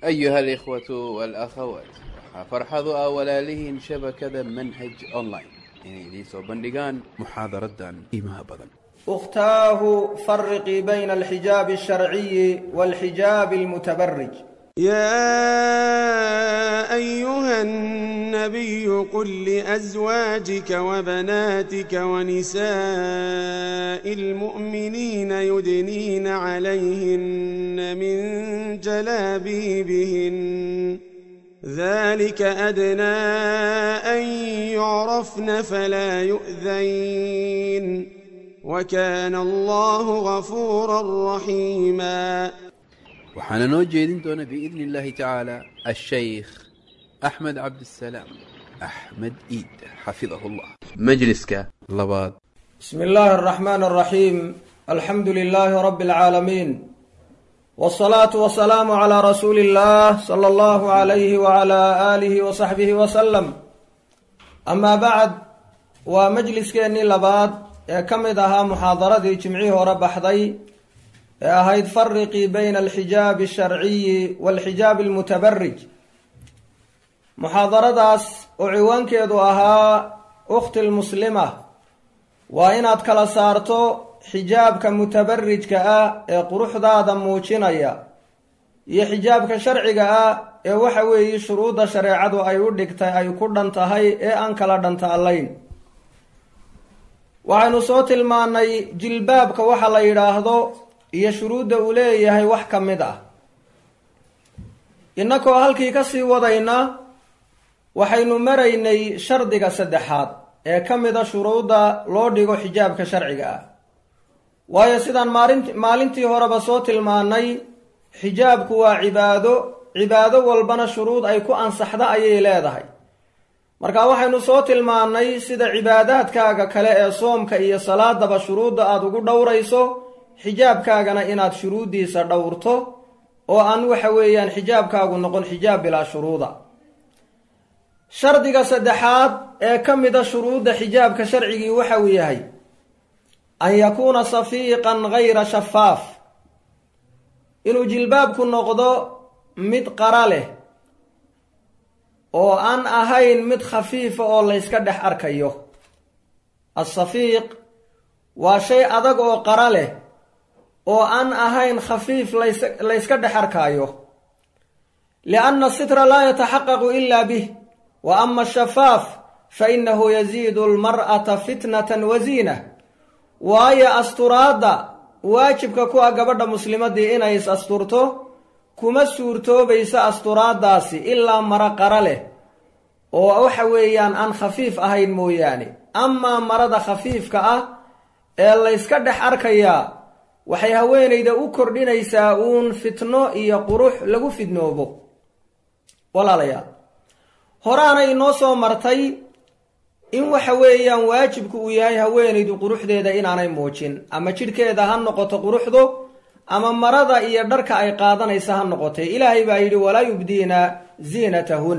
أيها الإخوة والأخوات فرحض أولالهن شبكة منهج أونلاين inay idiin soo bandhigaan muxaadaradan qiimaha badan اختاه فرقي بين الحجاب الشرعي والحجاب المتبرج يا أيها النبي قل لأزواجك وبناتك ونساء المؤمنين يدنين عليهن من جلابيبهن ذلك أدنى أن يعرفن فلا يؤذين وكان الله غفورا رحيما waxaana noo jeedin doona biidni illaahi tacaala ashaykh axmed cabdisalaam axmed iid xafidahu llah majliska labaad بسم الله الرحمن الرحيم الحمد لله رب العالمين والصلاة والسلام على رسول الله صلى الله عليه وعلى آله وصحبه وسلم أما بعد ومجلسكeenii labaad ee ka mid ahaa muxaadaradii jimcihii hore baxday ee ahayd fariqii bayna alxijaabi asharciyi waalxijaabi almutabarij muxaadaradaas oo ciwaankeedu ahaa ukhti lmuslima waa inaad kala saarto xijaabka mutabarijka ah ee quruxdaada muujinaya iyo xijaabka sharciga ah ee waxa weeye shuruudda shareecadu ay u dhigtay ay ku dhan tahay ee aan kala dhantaallayn waxaynu soo tilmaannay jilbaabka waxa la yidhaahdo iyo shuruudda uu leeyahay wax ka mid ah innakoo halkii ka sii wadayna waxaynu maraynay shardiga saddexaad ee ka mid a shuruudda loo dhigo xijaabka sharciga ah waayo sidaan maalint maalintii horeba soo tilmaannay xijaabku waa cibaado cibaado walbana shuruud ay ku ansaxda ayay leedahay marka waxaynu soo tilmaannay sida cibaadaadkaaga kale ee soomka iyo salaadaba shuruudda aada ugu dhowrayso xijaabkaagana inaad shuruuddiisa dhowrto oo aan waxa weeyaan xijaabkaagu noqon xijaab bilaa shuruuda shardiga saddexaad ee ka mida shuruudda xijaabka sharcigii waxa uu yahay an yakuuna safiiqan gayra shafaaf inuu jilbaabku noqdo mid qara leh oo aan ahayn mid khafiifa oo layska dhex arkayo asafiiq waa shay adag oo qara leh oo aan ahayn khafiif lays layska dhex arkaayo lianna asitra laa yataxaqaqu ila bih wa ama ashafaaf fa inahu yaziidu almar'ata fitnatan wa ziina waayo asturaadda waajibka ku ah gabadha muslimadii inay is asturto kuma suurtoobaysa asturaaddaasi ilaa maro qara leh oo waxa weeyaan aan khafiif ahayn mooyaane amaa marada khafiifka ah ee layska dhex arkayaa waxay haweenayda u kordhinaysaa uun fitno iyo qurux lagu fidnoobo walaalayaal horaana inoo soo martay in waxa weeyaan waajibku uu yahay haweenaydu quruxdeeda inaanay muujin ama jidhkeeda ha noqoto quruxdu ama marada iyo dharka ay qaadanaysa ha noqotay ilaahay baa yidhi walaa yubdiina ziinatahun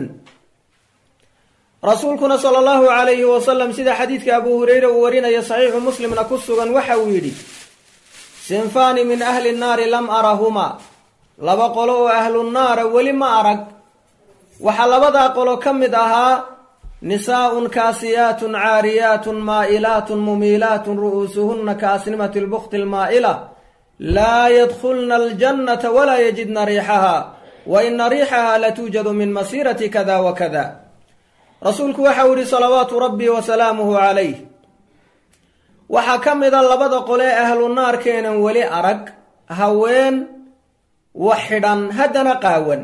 rasuulkuna sala allahu calayhi wasalam sida xadiidka abuu hureyre uu warinaya saxiixu muslimna ku sugan waxa uu yidhi sinfaani min ahli nnaari lam arahumaa laba qolo oo ahlunaara weli ma arag waxaa labadaa qolo ka mid ahaa nisaa'un kaasiyaatun caariyaatun maa'ilaatun mumiilaatun ru'uusuhunna kaasnimati lbukti lmaa'ila laa yadkhulna aljannata walaa yajidna riixaha wa ina riixaha latuujadu min masiirati kada wa kada rasuulku waxau yihi salawaatu rabbi wa salaamuhu calayh waxaa ka mida labada qole ahlu naarkeenan weli arag haween wax xidhan haddana qaawan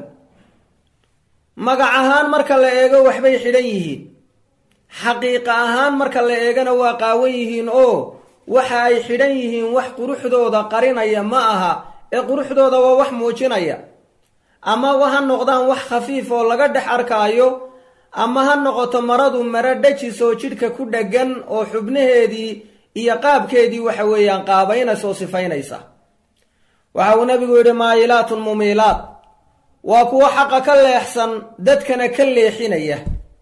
magac ahaan marka la eego waxbay xidhan yihiin xaqiiqa ahaan marka la eegana waa qaawan yihiin oo waxa ay xidhan yihiin wax quruxdooda qarinaya ma aha ee quruxdooda waa wax muujinaya ama ha noqdaan wax khafiif oo laga dhex arkaayo ama ha noqoto maradu maro dhajis oo jidhka ku dheggan oo xubnaheedii iyo qaabkeedii waxa weeyaan qaabaynaysa oo sifaynaysa waxa uu nabigu yidhi maayilaatun mumiilaat waa kuwo xaqa ka leexsan dadkana ka leexinaya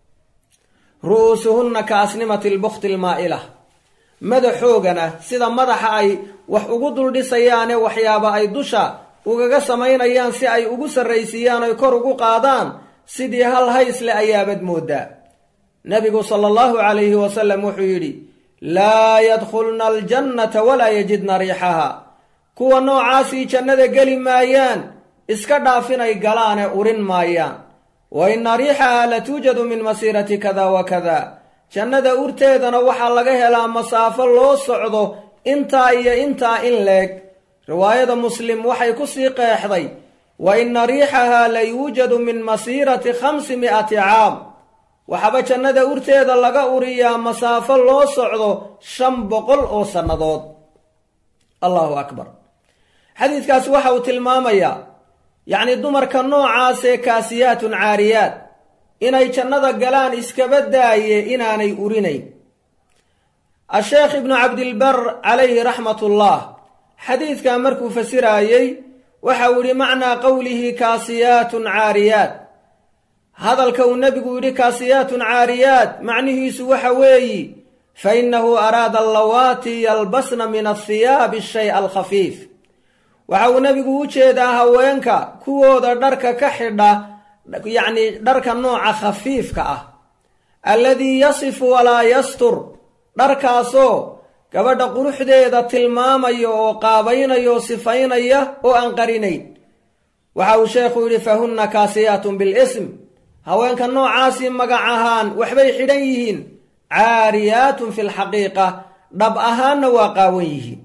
ru'uusuhunna ka asnimati lbukti lmaa'ila madaxoogana sida madaxa ay wax ugu duldhisayaane waxyaaba ay dusha ugaga samaynayaan si ay ugu sarraysiiyaan oy kor ugu qaadaan sidii hal haysle ayaabad mooddaa nebigu sala allahu calayhi wasalam wuxuu yidhi laa yadkhulna aljannata walaa yajidna riixaha kuwa noocaasii jannada geli maayaan iska dhaafinay galaane urin maayaan wa inna riixaha la tuujadu min masiirati kada wa kada jannada urteedana waxaa laga helaa masaafo loo socdo intaa iyo intaa in leeg riwaayada muslim waxay ku sii qeexday wa inna riixaha la yuujadu min masiirati khamsi mi'ati caam waxaaba jannada urteeda laga uriyaa masaafo loo socdo shan boqol oo sannadood allahu akbar xadiidkaasi waxa uu tilmaamayaa yacni dumarka noocaasee kaasiyaatun caariyaad inay jannada galaan iskaba daaye inaanay urinayn a-sheekh ibnu cabdilbar calayhi raxmatullah xadiidkaa markuu fasiraayey waxa uu yidhi macnaa qowlihi kaasiyaatun caariyaad hadalka uu nebigu yidhi kaasiyaatun caariyaad macnihiisu waxa weeyi fa innahu araada allawaati yalbasna min athiyaabi ashay alkhafiif waxa uu nebigu u jeedaa haweenka kuwooda dharka ka xidha yacni dharka nooca khafiifka ah alladii yasifu walaa yastur dharkaasoo gabadha quruxdeeda tilmaamaya oo qaabaynaya oo sifaynaya oo aan qarinayn waxa uu sheekhu yidhi fa hunna kaasiyaatun bilism haweenka noocaasii magac ahaan waxbay xidhan yihiin caariyaatun fi lxaqiiqa dhab ahaanna waa qaawan yihiin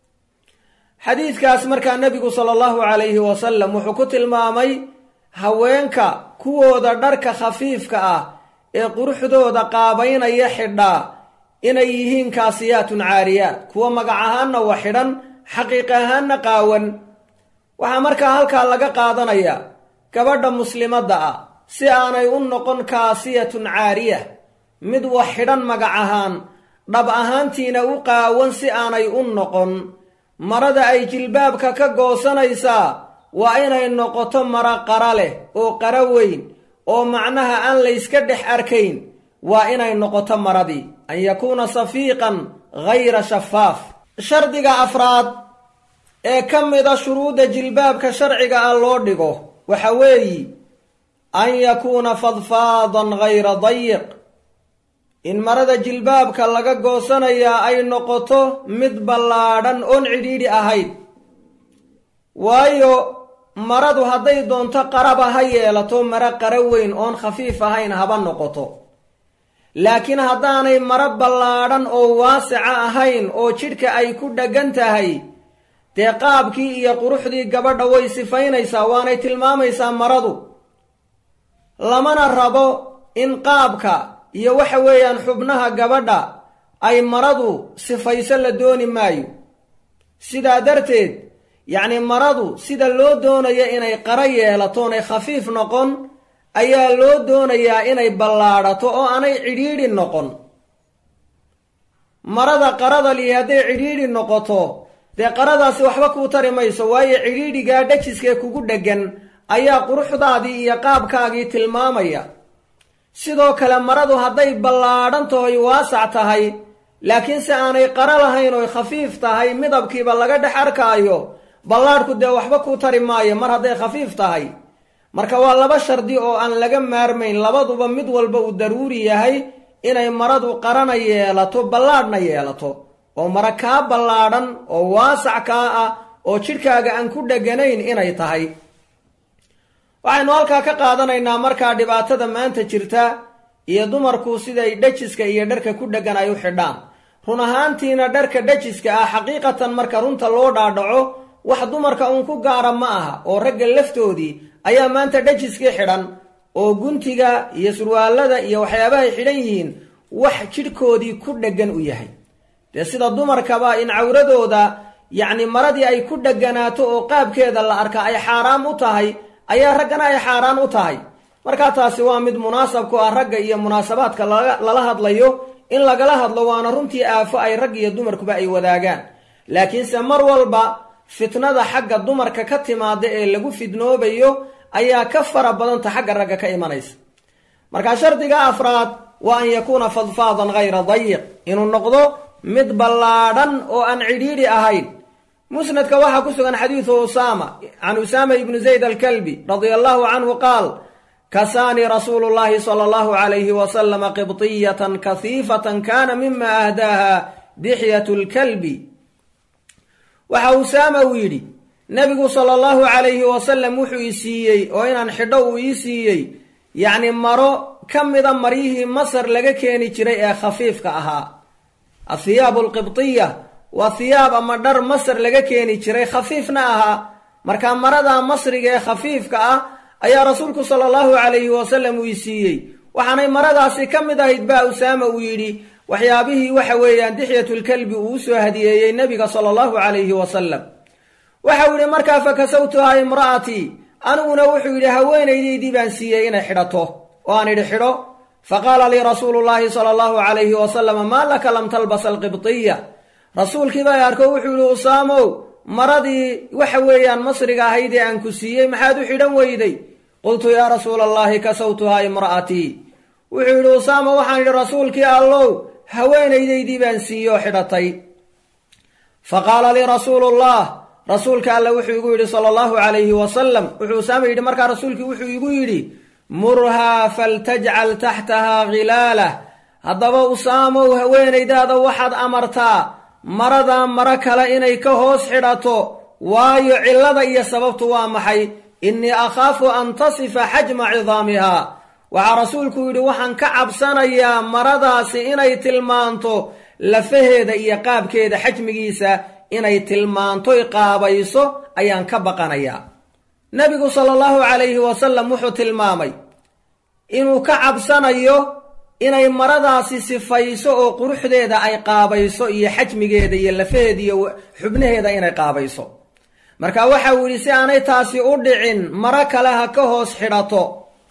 xadiidkaas markaa nebigu sala allahu calayhi wasalam wuxuu ku tilmaamay haweenka kuwooda dharka khafiifka ah ee quruxdooda qaabaynaya xidhaa inay yihiin kaasiyaatun caariyaat kuwa magac ahaanna wa xidhan xaqiiq ahaanna qaawan waxaa markaa halkaa laga qaadanayaa gabadha muslimadda ah si aanay u noqon kaasiyatun caariya mid wax xidhan magac ahaan dhab ahaantiina u qaawan si aanay u noqon marada ay jilbaabka ka goosanaysaa waa inay noqoto maro qara leh oo qara weyn oo macnaha aan layska dhex arkayn waa inay noqoto maradii an yakuuna safiiqan ghayra shafaaf shardiga afraad ee ka mida shuruudda jilbaabka sharciga ah loo dhigo waxa weeyi an yakuuna fadfaadan ghayra dayiq in marada jilbaabka laga goosanayaa ay noqoto mid ballaadhan oon cidhiidhi ahayd waayo maradu hadday doonto qaraba ha yeelato maro qara weyn oon khafiif ahayn haba noqoto laakiin haddaanay maro ballaadhan oo waasica ahayn oo jidhka ay ku dheggan tahay dee qaabkii iyo quruxdii gabadha way sifaynaysaa waanay tilmaamaysaa maradu lamana rabo in qaabka iyo waxa weeyaan xubnaha gabadha ay maradu sifayso la dooni maayo sidaa darteed yacni maradu sida loo doonayo inay qara yeelato oonay khafiif noqon ayaa loo doonayaa inay ballaadhato oo aanay cidhiidhi noqon marada qarada lihi hadday cidhiidhi noqoto dee qaradaasi waxba kuu tari mayso waayo cidhiidhigaa dhajiskee kugu dheggan ayaa quruxdaadii iyo qaabkaagii tilmaamaya sidoo kale maradu hadday ballaadhan tahoy waasac tahay laakiin se aanay qaro lahayn oy khafiif tahay midabkiiba laga dhex arkaayo ballaadhku dee waxba kuu tari maayo mar hadday khafiif tahay marka waa laba shardi oo aan laga maarmayn labaduba mid walba uu daruuri yahay inay maradu qarana yeelato ballaadhna yeelato oo mara kaa ballaadhan oo waasac kaa ah oo jidhkaaga aan ku dheganayn inay tahay waxaynu halkaa ka qaadanaynaa markaa dhibaatada maanta jirta iyo dumarku siday dhajiska iyo dharka ku dheggan ay u xidhaan run ahaantiina dharka dhajiska ah xaqiiqatan marka runta loo dhaadhaco wax dumarka uun ku gaara ma aha oo ragga laftoodii ayaa maanta dhajiskii xidhan oo guntiga iyo surwaalada iyo waxyaabahay xidhan yihiin wax jidhkoodii ku dheggan u yahay dee sida dumarkaba in cawradooda yacni maradii ay ku dheganaato oo qaabkeeda la arka ay xaaraam u tahay ayaa raggana ay xaaraan u tahay markaa taasi waa mid munaasab ku ah ragga iyo munaasabaadka lala hadlayo in lagala hadlo waana runtii aafo ay rag iyo dumarkuba ay wadaagaan laakiinse mar walba fitnada xagga dumarka ka timaada ee lagu fidnoobayo ayaa ka fara badanta xagga ragga ka imanaysa markaa shardiga afraad waa an yakuuna fadfaadan hayra dayiq inuu noqdo mid ballaadhan oo aan cidhiidhi ahayn musnadka waxaa ku sugan xadiidu usaama can usaama ibni zayd alkalbi radia allahu canhu qaal kasaanii rasuulu llahi sala allahu calayhi wasalama qibtiyatan kahiifatan kana mima ahdaaha dixyatu lkalbi waxa usaama uu yidhi nebigu sala allahu calayhi wasalam wuxuu i siiyey oo inaan xidho uu ii siiyey yacni maro ka mida maryihii masar laga keeni jiray ee khafiifka ahaa athiyaabu alqibtiya waa hiyaab ama dhar masar laga keeni jiray khafiifna ahaa marka marada masriga ee khafiifka ah ayaa rasuulku sala allahu calayhi wasalam uu i siiyey waxaanay maradaasi ka mid ahayd baa usaama uu yidhi waxyaabihii waxa weeyaan dixyatulkalbi uu usoo hadiyeeyey nebiga sala allahu calayhi wasalam waxau yidhi markaa fakasawtuhaa imra'atii aniguna wuxuu yidhi haweenaydaydii baan siiyey inay xidhato oo aan idhi xidho faqaala lii rasuulu llaahi sala allahu calayhi wasalama maa laka lam talbas alqibtiya rasuulkii baa arko wuxuu yidhi usaamow maradii waxa weeyaan masriga ahayd ee aan ku siiyey maxaad u xidhan weyday qultu yaa rasuula allahi kasawtuhaa imra'atii wuxuu yidhi usaama waxaan idhi rasuulkii allow haweenaydaydii baan siiyey oo xidhatay fa qaala lii rasuulu llah rasuulka alle wuxuu igu yidhi sala allahu calayhi wasalam wuxuu usaama yidhi markaa rasuulkii wuxuu igu yidhi murhaa faltajcal taxtahaa khilaalah haddaba usaamow haweenaydaada waxaad amartaa maradaa maro kale inay ka hoos xidhato waayo cillada iyo sababtu waa maxay innii akhaafu an tasifa xajma cidaamihaa waxaa rasuulku yidhi waxaan ka cabsanayaa maradaasi inay tilmaanto lafaheeda iyo qaabkeeda xajmigiisa inay tilmaantoy qaabayso ayaan ka baqanayaa nebigu sala allahu calayhi wasalam wuxuu tilmaamay inuu ka cabsanayo inay maradaasi sifayso oo quruxdeeda ay qaabayso iyo xajmigeeda iyo lafaheeda iyo xubnaheeda inay qaabayso marka waxa uu yidhi si aanay taasi u dhicin maro kale ha ka hoos xidhato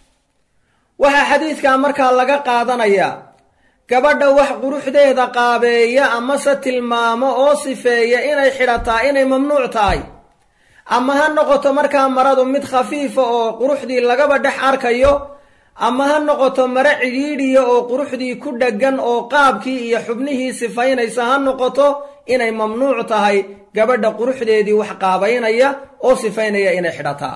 waxaa xadiidkaa markaa laga qaadanayaa gabadha wax quruxdeeda qaabeeya amase tilmaamo oo sifeeya inay xidhataa inay mamnuuc tahay ama ha noqoto markaa maradu mid khafiifa oo quruxdii lagaba dhex arkayo ama ha noqoto maro cidhiidhiya oo quruxdii ku dheggan oo qaabkii iyo xubnihii sifaynaysa ha noqoto inay mamnuuc tahay gabadha quruxdeedii wax qaabaynaya oo sifaynaya inay xidhataa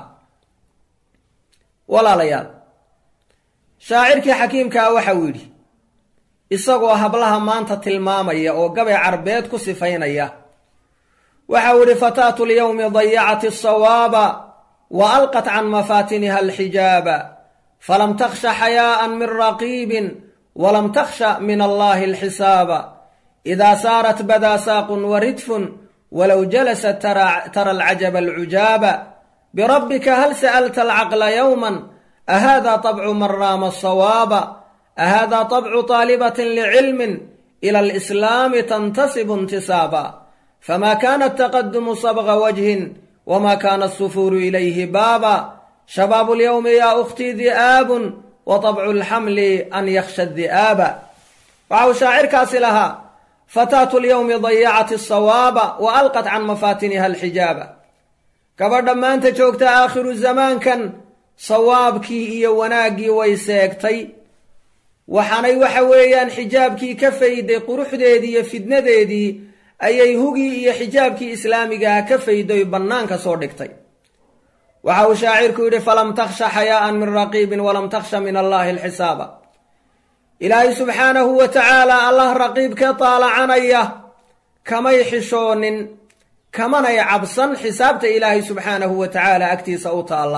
walaalayaal shaacirkii xakiimkaa waxa uu yidhi isagoo hablaha maanta tilmaamaya oo gabay carbeed ku sifaynaya waxau idhi fataatu lyawmi dayacat asawaaba wa alqat can mafaatiniha alxijaaba falam takhsha xayaa'an min raqiibin walam takhsha min allahi alxisaaba idaa saarat badaa saaqun wa ridfun walow jalasat tara alcajaba alcujaaba birabbika hal sa'alta alcaqla yowman ahada طabcu man raama asawaaba ahada طabcu طaalibatin licilmin ila alislaami tantasibu intisaaba fama kana ataqadumu sabga wajhin wma kana asufuuru ilayhi baaba shabaabu lyowmi yaa ukhtii di'aabun wa طabcu lxamli an yakhsha di'aaba waxa uu shaacirkaasi lahaa fataatu lyowmi dayacat asawaaba wa alqat can mafaatiniha alxijaaba gabadha maanta joogta aakhiru zamaankan sawaabkii iyo wanaaggii way seegtay waxaanay waxa weeyaan xijaabkii ka fayday quruxdeedii iyo fidnadeedii ayay hugii iyo xijaabkii islaamigaha ka faydoy bannaanka soo dhigtay waxa uu shaacirku yidhi falam takhsha xayaa'an min raqiibin walam takhsha min allahi alxisaaba ilaahay subxaanahu wa tacaala allah raqiibkee taalacanaya kamay xishoonin kamanay cabsan xisaabta ilaahay subxaanahu wa tacaala agtiisa u taalla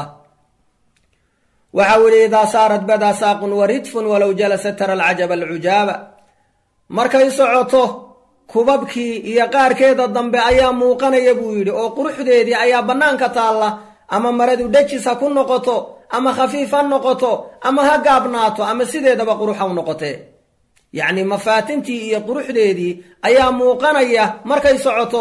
waxa uu yidhi idaa saarat badaa saaqun wa ridfun walow jalasa tara alcajaba alcujaaba markay socoto kubabkii iyo qaarkeeda dambe ayaa muuqanaya buu yidhi oo quruxdeedii ayaa bannaanka taalla ama maradu dhejis ha ku noqoto ama khafiif ha noqoto ama ha gaabnaato ama sideedaba qurux ha u noqotee yacni mafaatintii iyo quruxdeedii ayaa muuqanaya markay socoto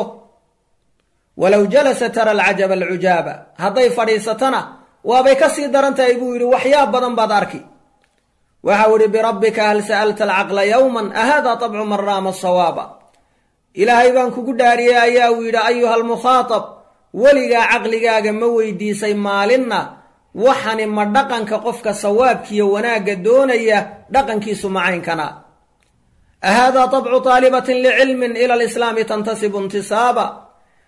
walow jalasa tara alcajaba alcujaaba hadday fadhiisatona waabay ka sii daran tahay buu yidhi waxyaab badan baad arki waxau idhi birabbika hal sa'alta alcaqla yowman ahada tabcu man raama sawaaba ilaahay baan kugu dhaariyey ayaa uu yidhi ayuha almukhaatab weligaa caqligaaga ma weydiisay maalinna waxani ma dhaqanka qofka sawaabkiiyo wanaagga doonaya dhaqankiisu macaynkana ahaadaa tabcu taalibatin licilmin ila alislaami tantasibu intisaaba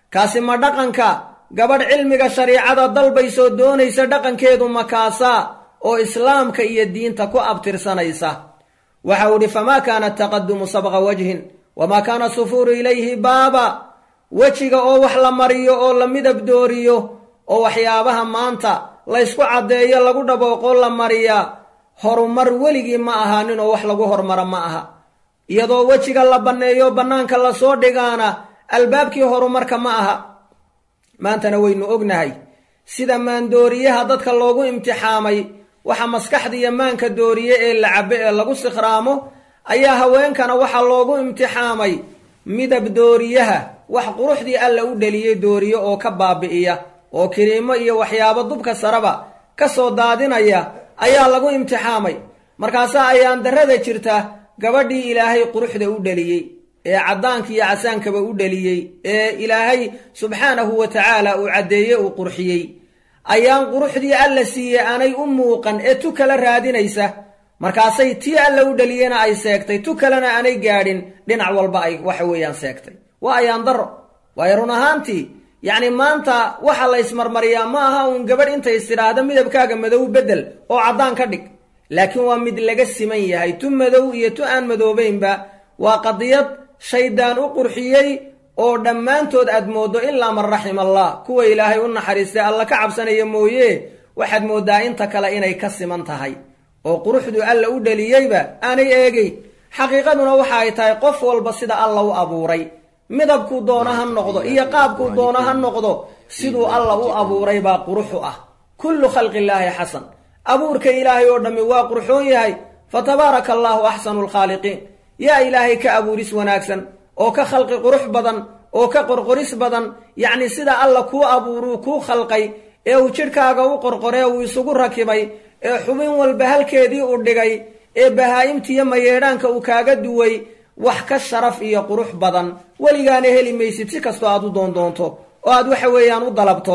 kaasi ma dhaqanka gabadh cilmiga shariicada dalbaysoo doonaysa dhaqankeedu makaasaa oo islaamka iyo diinta ku abtirsanaysa waxa uu idhi famaa kaana taqadumu sabqa wajhin wamaa kaana sufuuru ilayhi baaba wejiga oo wax la mariyo oo la midab dooriyo oo waxyaabaha maanta laysku caddeeyo lagu dhabooqoo la mariyaa horumar weligii ma ahaanin oo wax lagu hormara ma aha iyadoo wejiga la banneeyo bannaanka lasoo dhigaana albaabkii horumarka ma aha maantana waynu ognahay sida maandooriyaha dadka loogu imtixaamay waxa maskaxda iyo maanka dooriye ee la cabbe ee lagu sikhraamo ayaa haweenkana waxaa loogu imtixaamay midab dooriyaha wax quruxdii alla u dheliyey dooriye oo ka baabi'iya oo kiriimo iyo waxyaabo dubka saraba ka soo daadinaya ayaa lagu imtixaamay markaasaa ayaan darrada jirta gabadhii ilaahay quruxda u dheliyey ee caddaanka iyo casaankaba u dheliyey ee ilaahay subxaanahu wa tacaala uu caddeeye uu qurxiyey ayaan quruxdii alla siiyey aanay u muuqan ee tu kala raadinaysa markaasay tii alla u dheliyena ay seegtay tu kalena aanay gaadhin dhinac walba ay waxa weeyaan seegtay waa ayaan darro waayo run ahaantii yacni maanta waxa la ysmarmariyaa ma aha uun gabadh intay istidhaahda midabkaaga madow beddel oo caddaan ka dhig laakiin waa mid laga siman yahay tu madow iyo tu aan madoobaynba waa qadiyad shaydaan u qurxiyey oo dhammaantood aad mooddo ilaa man raxima allah kuwa ilaahay u naxariistay alla ka cabsanaya mooye waxaad mooddaa inta kale inay ka siman tahay oo quruxdu alla u dheliyeyba aanay eegeyn xaqiiqaduna waxa ay tahay qof walba sida alla u abuuray midabkuu doono ha noqdo iyo qaabkuu doono ha noqdo siduu alla u abuuray baa quruxu ah kullu khalqillaahi xasan abuurka ilaahay oo dhammi waa qurxoon yahay fa tabaaraka allaahu axsanu lkhaaliqiin yaa ilaahay ka abuuris wanaagsan oo ka khalqi qurux badan oo ka qorqoris badan yacni sida alla kuu abuuruu kuu khalqay ee uu jidhkaaga u qorqoree uu isugu rakibay ee xubin walba halkeedii u dhigay ee bahaa'imtiiyo mayeedhaanka uu kaaga duway wax ka sharaf iyo qurux badan weligaana heli maysid si kastoo aad u doondoonto oo aad waxa weeyaan u dalabto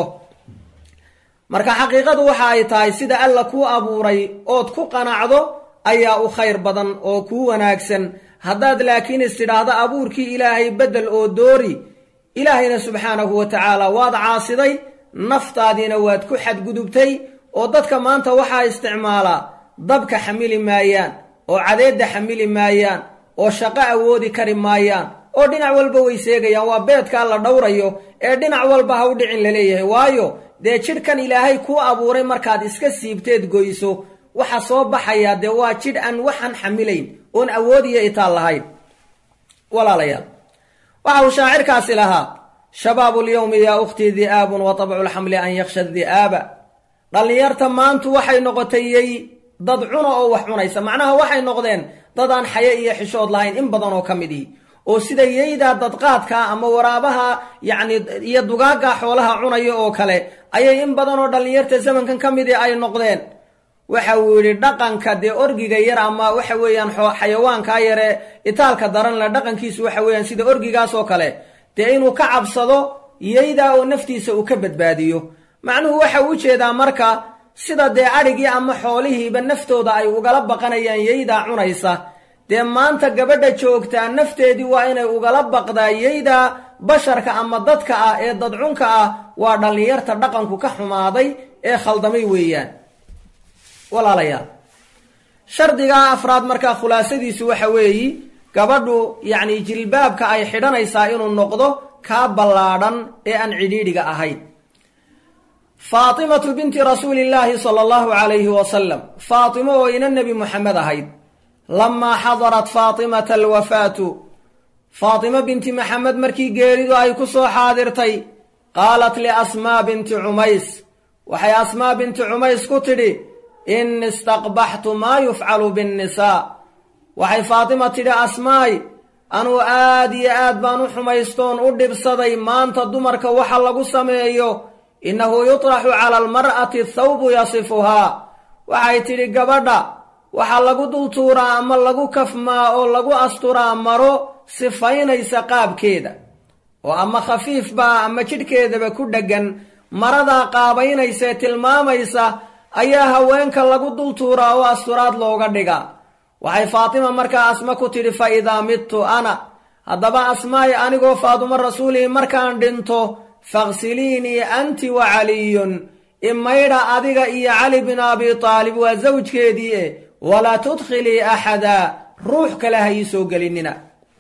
marka xaqiiqadu waxa ay tahay sida alla kuu abuuray ood ku qanacdo ayaa u khayr badan oo kuu wanaagsan haddaad laakiin istidhaahdo abuurkii ilaahay beddel oo doori ilaahayna subxaanahu wa tacaala waad caasiday naftaadiina waad ku xadgudubtay oo dadka maanta waxaa isticmaalaa dabka xamili maayaan oo cadeedda xamili maayaan oo shaqo awoodi kari maayaan oo dhinac walba way seegayaan waa beedkaa la dhowrayo ee dhinac walba ha u dhicin laleeyahay waayo dee jidhkan ilaahay kuu abuuray markaad iska siibteed goyso waxa soo baxayaa dee waa jidh aan waxaan xamilayn oon awood iyo itaal lahayn walaalayaal waxa uu shaacirkaasi lahaa shabaabu lyowmi yaa ukhtii di'aabun wa tabcu lxamli an yaksha di'aaba dhallinyarta maantu waxay noqotay yey dad cuna oo wax cunaysa macnaha waxay noqdeen dad aan xaye iyo xishood lahayn in badan oo ka mid ihi oo sida yeydaa dadqaadkaa ama waraabaha yacni iyo dugaaggaa xoolaha cunaya oo kale ayay in badan oo dhallinyarta zamankan ka midi ay noqdeen waxa uu yidhi dhaqanka dee orgiga yar ama waxa weeyaan xayawaankaa yare itaalka daran le dhaqankiisu waxa weeyaan sida orgigaas oo kale dee inuu ka cabsado yeydaa oo naftiisa uu ka badbaadiyo macnuhu waxa uu ujeedaa marka sida dee adhigii ama xoolihiiba naftooda ay ugala baqanayaan yeydaa cunaysa dee maanta gabadha joogtaa nafteedii waa inay ugala baqdaa yeydaa basharka ama dadka ah ee dadcunka ah waa dhallinyarta dhaqanku ka xumaaday ee khaldamay weeyaan walaalayaal shardigaa afraad markaa khulaasadiisu waxa weeyi gabadhu yacni jilbaabka ay xidhanaysaa inuu noqdo kaa ballaadhan ee aan cidhiidhiga ahayn faatimatu binti rasuulillaahi sala allahu calayhi wasalam faatimo oo ina nebi moxamed ahayd lamaa xadarat faatimata alwafaatu faatimo binti maxamed markii geeridu ay ku soo xaadirtay qaalat liasmaa binti cumays waxay asmaa binti cumays ku tidhi in istaqbaxtu maa yufcalu binnisaa waxay faatima tidhi asmaay anuu aad iyo aad baan u xumaystoon u dhibsaday maanta dumarka waxa lagu sameeyo innahu yutraxu cala almar'ati thawbu yasifuhaa waxay tidhi gabadha waxaa lagu dultuuraa ama lagu kafmaa oo lagu asturaa maro sifaynaysa qaabkeeda oo ama khafiif baa ama jidhkeedaba ku dheggan maradaa qaabaynaysae tilmaamaysa ayaa haweenka lagu dultuuraa oo asturaad looga dhigaa waxay faatima markaa asma ku tidhi fa idaa midtu ana haddaba asmaa'i anigoo faadumo rasuulihi markaan dhinto faksiliinii anti wa caliyun imaydha adiga iyo cali bin abi taalib waa sawjkeedii e walaa tudkhilii axada ruux kale ha ii soo gelinina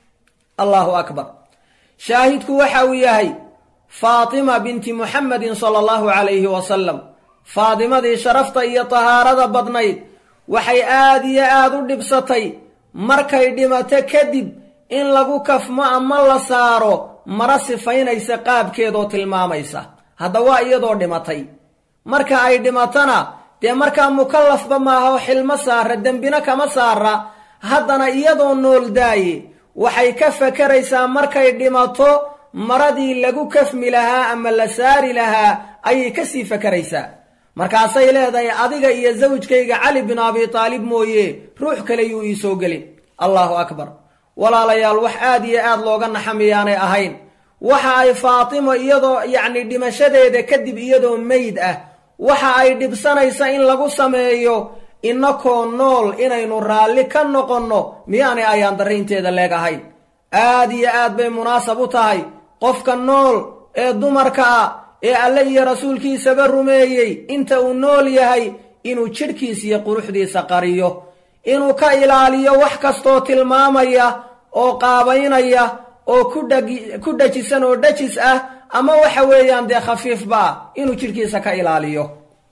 allahu akbar shaahidku waxa uu yahay faatima binti muxamedin sala allahu calayhi wasalam faadimadii sharafta iyo tahaarada badnayd waxay aad iyo aad u dhibsatay markay dhimato kadib in lagu kafmo ama la saaro mara sifaynaysa qaabkeedoo tilmaamaysa hadda waa iyadoo dhimatay marka ay dhimatona dee markaa mukallafba maaha oo xilmo saara dembina kama saara haddana iyadoo nool daaye waxay ka fakaraysaa markay dhimato maradii lagu kafmi lahaa ama la saari lahaa ayay kasii fakaraysaa markaasay leedahay adiga iyo sawjkayga cali bin abi taalib mooye ruux kale yuu ii soo gelin allahu akbar walaalayaal wax aad iyo aad looga naxamiyaanay ahayn waxa ay faatimo iyadoo yacni dhimashadeeda kadib iyadoo meyd ah waxa ay dhibsanaysa in lagu sameeyo inakoo nool inaynu raalli ka noqonno miyaanay ayaan darraynteeda leeg ahayn aad iyo aad bay munaasab u tahay qofka nool ee dumarka ah ee alle iyo rasuulkiisaba rumeeyey inta uu nool yahay inuu jidhkiisa iyo quruxdiisa qariyo inuu ka ilaaliyo wax kastoo tilmaamaya oo qaabaynaya oo ku dhajisan oo dhajis ah ama waxa weeyaan dee khafiifba ah inuu jidhkiisa ka ilaaliyo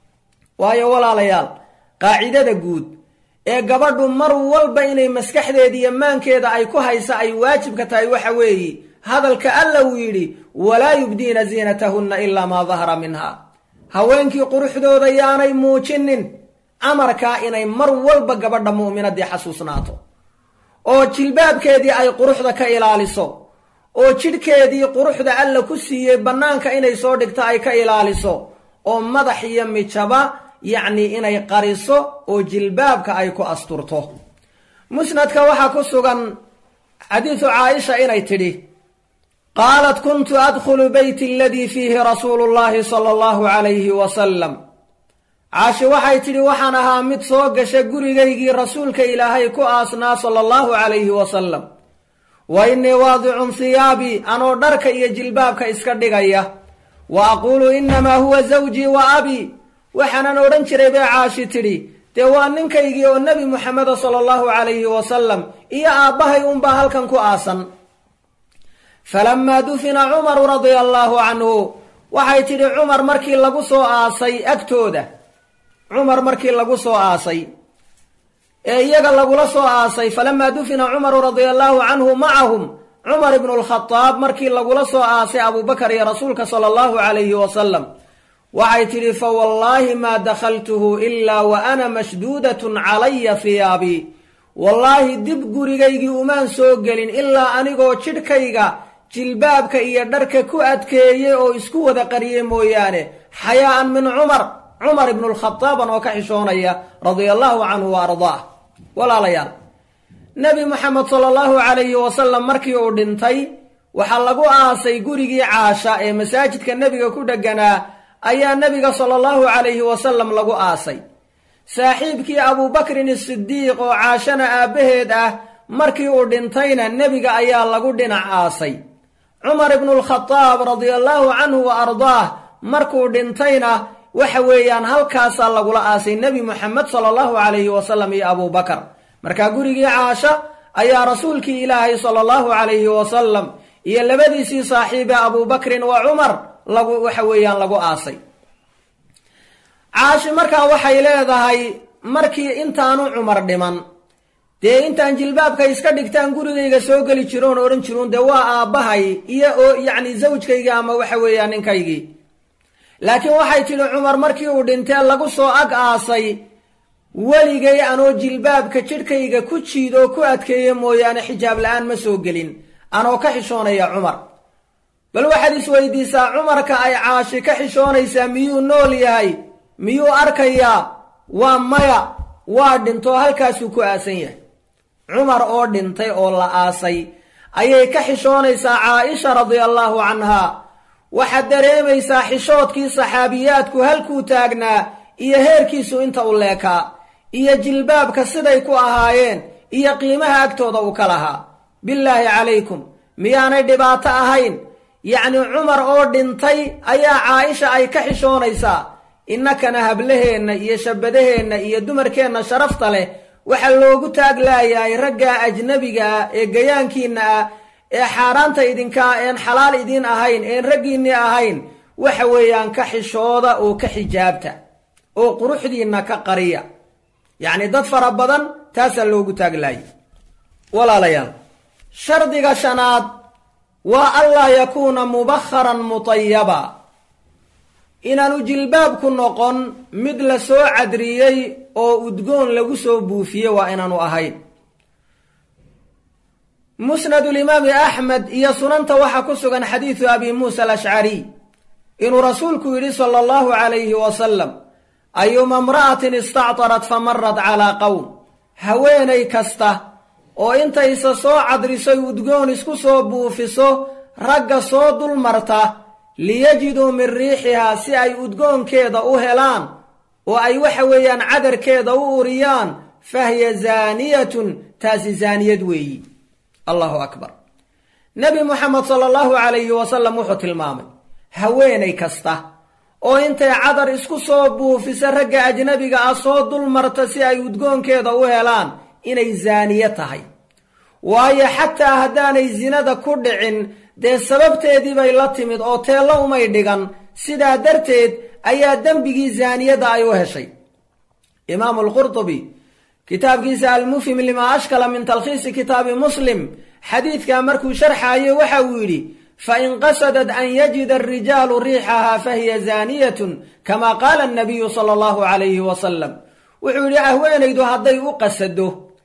waayo walaalayaal qaacidada guud ee gabadhu mar walba inay maskaxdeeda iyo maankeeda ay ku haysa ay waajibka tahay waxa weeye hadalka alla uu yidhi walaa yubdiina ziinatahunna ilaa maa dahara minha haweenkii quruxdooda yaanay muujinin amarkaa inay mar walba gabadha mu'minadii xasuusnaato oo jilbaabkeedii ay quruxda ka ilaaliso oo jidhkeedii quruxda alla ku siiyey bannaanka inay soo dhigto ay ka ilaaliso oo madax iyo mijaba yacni inay qariso oo jilbaabka ay ku asturto musnadka waxaa ku sugan xadiisu caaisha inay tidhi qaalat kuntu adkhulu beyti aladii fiihi rasuulu llahi sala allahu calayhi wasalam caashi waxay tidhi waxaan ahaa mid soo gasha gurigaygii rasuulka ilaahay ku aasnaa sala allahu calayhi wasalam wa innii waadicun hiyaabii anoo dharka iyo jilbaabka iska dhigaya wa aquulu innamaa huwa zawjii wa abii waxaanan odhan jiray bay caashi tidhi dee waa ninkaygii oo nebi muxameda sala allahu calayhi wasalam iyo aabbahay unbaa halkan ku aasan falamaa dufina cumaru radia allaahu canhu waxay tidhi cumar markii lagu soo aasay agtooda cumar markii lagu soo aasay ee iyaga lagula soo aasay falamaa dufina cumaru radia allaahu canhu macahum cumar ibnu lkhadaab markii lagula soo aasay abubakar iyo rasuulka sala allahu calayhi wasalam waxay tidhi fa wallaahi maa dakhaltuhu ilaa wa ana mashduudatun calaya hiyaabii wallaahi dib gurigaygii umaan soo gelin ilaa anigoo jidhkayga jilbaabka iyo dharka ku adkeeyey oo isku wada qariyey mooyaane xayaa'an min cumar cumar ibnu lkhadaaban oo ka xishoonaya radia allaahu canhu wa ardaah walaalayaal nebi moxamed sala allahu calayhi wasalam markii uu dhintay waxaa lagu aasay gurigii caasha ee masaajidka nebiga ku dheganaa ayaa nebiga sala allahu calayhi wasalam lagu aasay saaxiibkii abuubakrin isidiiq oo caashana aabbaheed ah markii uu dhintayna nebiga ayaa lagu dhinac aasay cumar ibnulkhadaab radia allaahu canhu wa ardaah markuu dhintayna waxa weeyaan halkaasaa lagula aasay nebi moxamed sala allahu calayhi wasalam iyo abuubakar markaa gurigii caasha ayaa rasuulkii ilaahay sala allahu calayhi wasalam iyo labadiisii saaxiibe abuubakrin wa cumar lagu waxa weeyaan lagu aasay caashi markaa waxay leedahay markii intaanu cumar dhiman dee intaan jilbaabka iska dhigtaan gurigayga soo geli jiroon odhan jiruun dee waa aabbahay iyo oo yacni zawjkaygii ama waxa weeyaan ninkaygii laakiin waxay tidhi cumar markii uu dhintee lagu soo ag aasay weligay anoo jilbaabka jidhkayga ku jiidoo ku adkeeya mooyaane xijaab la-aan ma soo gelin anoo ka xishoonaya cumar bal waxaad isweydiisaa cumarka ay caashi ka xishoonaysaa miyuu nool yahay miyuu arkayaa waa maya waa dhintoo halkaasuu ku aasan yahay cumar oo dhintay oo la aasay ayay ka xishoonaysaa caaisha radia allaahu canhaa waxaad dareemaysaa xishoodkii saxaabiyaadku halkuu taagnaa iyo heerkiisu inta u leekaa iyo jilbaabka siday ku ahaayeen iyo qiimaha agtooda u ka lahaa bilaahi calaykum miyaanay dhibaato ahayn yacni cumar oo dhintay ayaa caaisha ay ka xishoonaysaa innakana hablaheenna iyo shabadaheenna iyo dumarkeenna sharafta leh waxaa loogu taaglaayahay raggaa ajnabiga ah ee gayaankiinna ah ee xaaraanta idinkaa een xalaal idiin ahayn een raggiinnii ahayn waxa weeyaan ka xishooda oo ka xijaabta oo quruxdiinna ka qariya yacni dad fara badan taasaa loogu taaglaayay walaalayaal shardiga shanaad waa anlaa yakuuna mubakharan mutayaba inaanu jilbaabku noqon mid la soo cadriyey oo udgoon lagu soo buufiye waa inaanu ahayn musnadulimaami axmed iyo sunanta waxaa ku sugan xadiidu abi muusa alashcariy inuu rasuulku yidhi sala allahu calayhi wasalam ayuma imra'atin istactarat famarat calaa qowm haweenay kasta oo intaysa soo cadrisoy udgoon isku soo buufiso ragga soo dulmarta liyajiduu min riixihaa si ay udgoonkeeda u helaan oo ay waxa weeyaan cadarkeeda u uriyaan fahiya zaaniyatun taasi zaaniyad weeyi allahu akbar nebi muxamed sala allahu calayhi wasalam wuxuu tilmaamay haweenay kasta oo intay cadar isku soo buufisa ragga ajnabiga ah soo dulmarta si ay udgoonkeeda u helaan inay zaaniye tahay waayo xataa haddaanay sinada ku dhicin dee sababteedii bay la timid oo teello umay dhigan sidaa darteed ayaa dembigii zaaniyadda ay u heshay imaamu alqurtubi kitaabkiisa almufhim limaa ashkala min talkhiisi kitaabi muslim xadiidkaa markuu sharxaayo waxa uu yidhi fain qasadat an yajida arijaalu riixahaa fahiya zaaniyatun kama qaala annabiyu sala allahu calayhi wasalam wuxuu yidhi haweenaydu hadday u qasado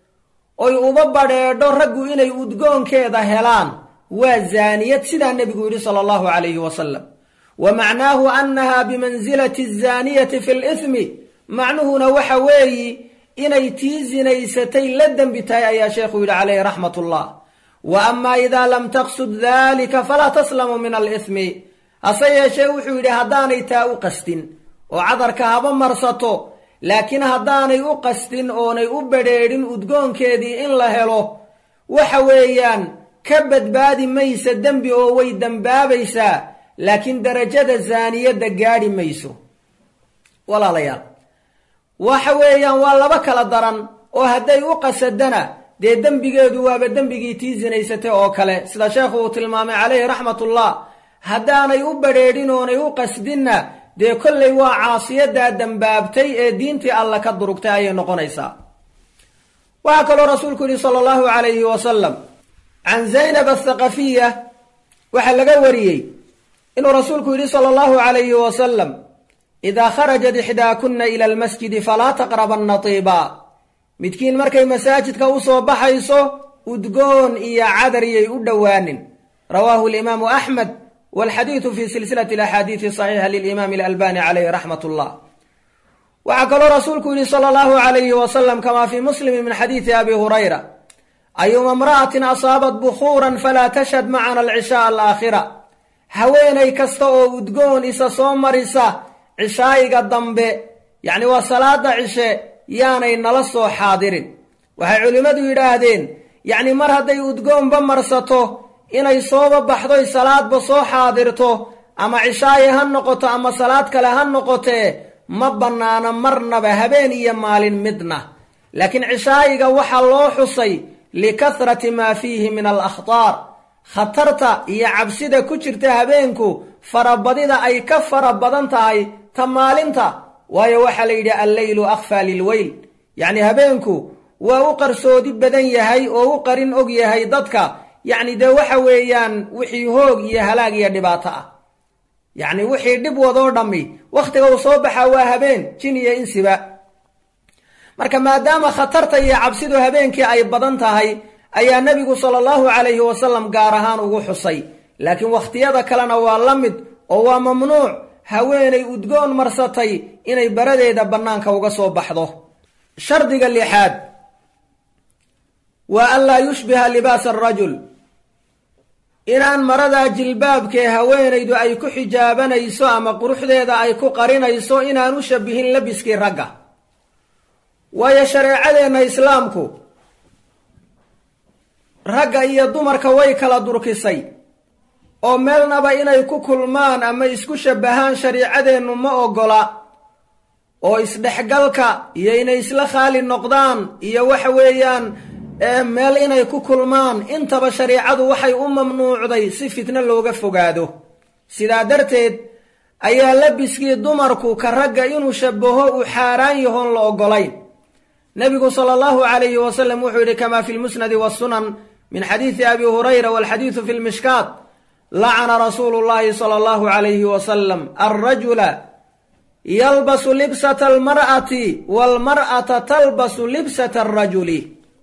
oy uba badheedho raggu inay udgoonkeeda helaan waa zaaniyad sidaa nebigu yidhi sala allahu calayhi wasalam wa macnaahu annaha bimansilati azaaniyati fi lithmi macnuhuna waxa weeyi inay tii sinaysatay la dembi tahay ayaa sheekhu yidhi calayhi raxmat ullah wa amaa idaa lam taqsud dalika falaa taslamu min alithmi hase yeeshee wuxuu yidhi haddaanay taa u qastin oo cadarka haba marsato laakiin haddaanay u qastin oonay u badrheedhin udgoonkeedii in la helo waxa weeyaan ka badbaadi maysa dembi oo way dembaabaysaa laakiin darajada zaaniyadda gaadhi mayso walaalayaal waxa weeyaan waa laba kala daran oo hadday u qasadana dee dembigeedu waaba dembigii tii sinaysatay oo kale sida sheekhu uu tilmaamay calayhi raxmatullah haddaanay u badrheedhin oonay u qasdinna dee kollay waa caasiyadaa dembaabtay ee diintii alla ka durugtay ayay noqonaysaa waxaa kaloo rasuulku yidhi sala allahu calayhi wasalam can zaynab athaqafiya waxaa laga wariyey inuu rasuulku yidhi sala allahu calayhi wasalam idaa kharajat ixdaakunna ila almasjidi falaa taqrabanna tiiba midkiin markay masaajidka u soo baxayso udgoon iyo cadariyay u dhowaanin rawaahu alimaamu axmed walxadiidu fi silsilati alaxaadiidi saxiixa lilimaami alalbani calayhi raxmat ullah waxaa kaloo rasuulku yidhi sala allahu calayhi wasalam kamaa fii muslimi min xadiidi abi hurayra ayuma imra'atin asaabat bukhuuran falaa tashhad macana alcishaaa alaakhira haweenay kasta oo udgoon isa soo marisa cishaayiga dambe yacni waa salaada cishe yaanay nala soo xaadirin waxay culimmadu yidhaahdeen yacni mar hadday udgoonba marsato inay sooba baxdoy salaadba soo xaadirto ama cishaayi ha noqoto ama salaad kale ha noqotee ma bannaano marnaba habeen iyo maalin midna laakiin cishaayiga waxaa loo xusay likahrati maa fiihi min alakhtaar khatarta iyo cabsida ku jirta habeenku farabadida ay ka fara badan tahay ta maalinta waayo waxaa la yidhi alleylu akhfaa lilweyl yacni habeenku waa u qarsoodi badan yahay oo u qarin og yahay dadka yacni dee waxa weeyaan wixii hoog iyo halaag iyo dhibaato ah yacni wixii dhib wadoo dhammi wakhtiga uu soo baxaa waa habeen jin iyo insiba marka maadaama khatarta iyo cabsidu habeenkii ay badan tahay ayaa nebigu sala allahu calayhi wasalam gaar ahaan ugu xusay laakiin wakhtiyada kalena waa la mid oo waa mamnuuc haweenay udgoon marsatay inay baradeeda bannaanka uga soo baxdo shardiga lixaad waa an laa yushbiha libaasa arajul inaan maradaa jilbaabkee haweenaydu ay ku xijaabanayso ama quruxdeeda ay ku qarinayso inaan u shabihin labiskii ragga waayo shareecadeenna islaamku ragga iyo dumarka way kala durkisay oo meelnaba inay ku kulmaan ama isku shabbahaan shariicadeennu ma oggola oo isdhexgalka iyo inay isla khaali noqdaan iyo waxa weeyaan meel inay ku kulmaan intaba shariicadu waxay u mamnuucday si fitno looga fogaado sidaa darteed ayaa labiskii dumarku ka ragga inuu shabbaho uu xaaraan yahoon la oggolayn nebigu sala allahu calayhi wasalam wuxuu yidhi kamaa fi lmusnadi wasunan min xadiidi abi hurayra walxadiidu fi lmishkaat lacana rasuulu llahi sala allahu calayhi wasalam alrajula yalbasu libsata almar'ati waalmar'ata talbasu libsata alrajuli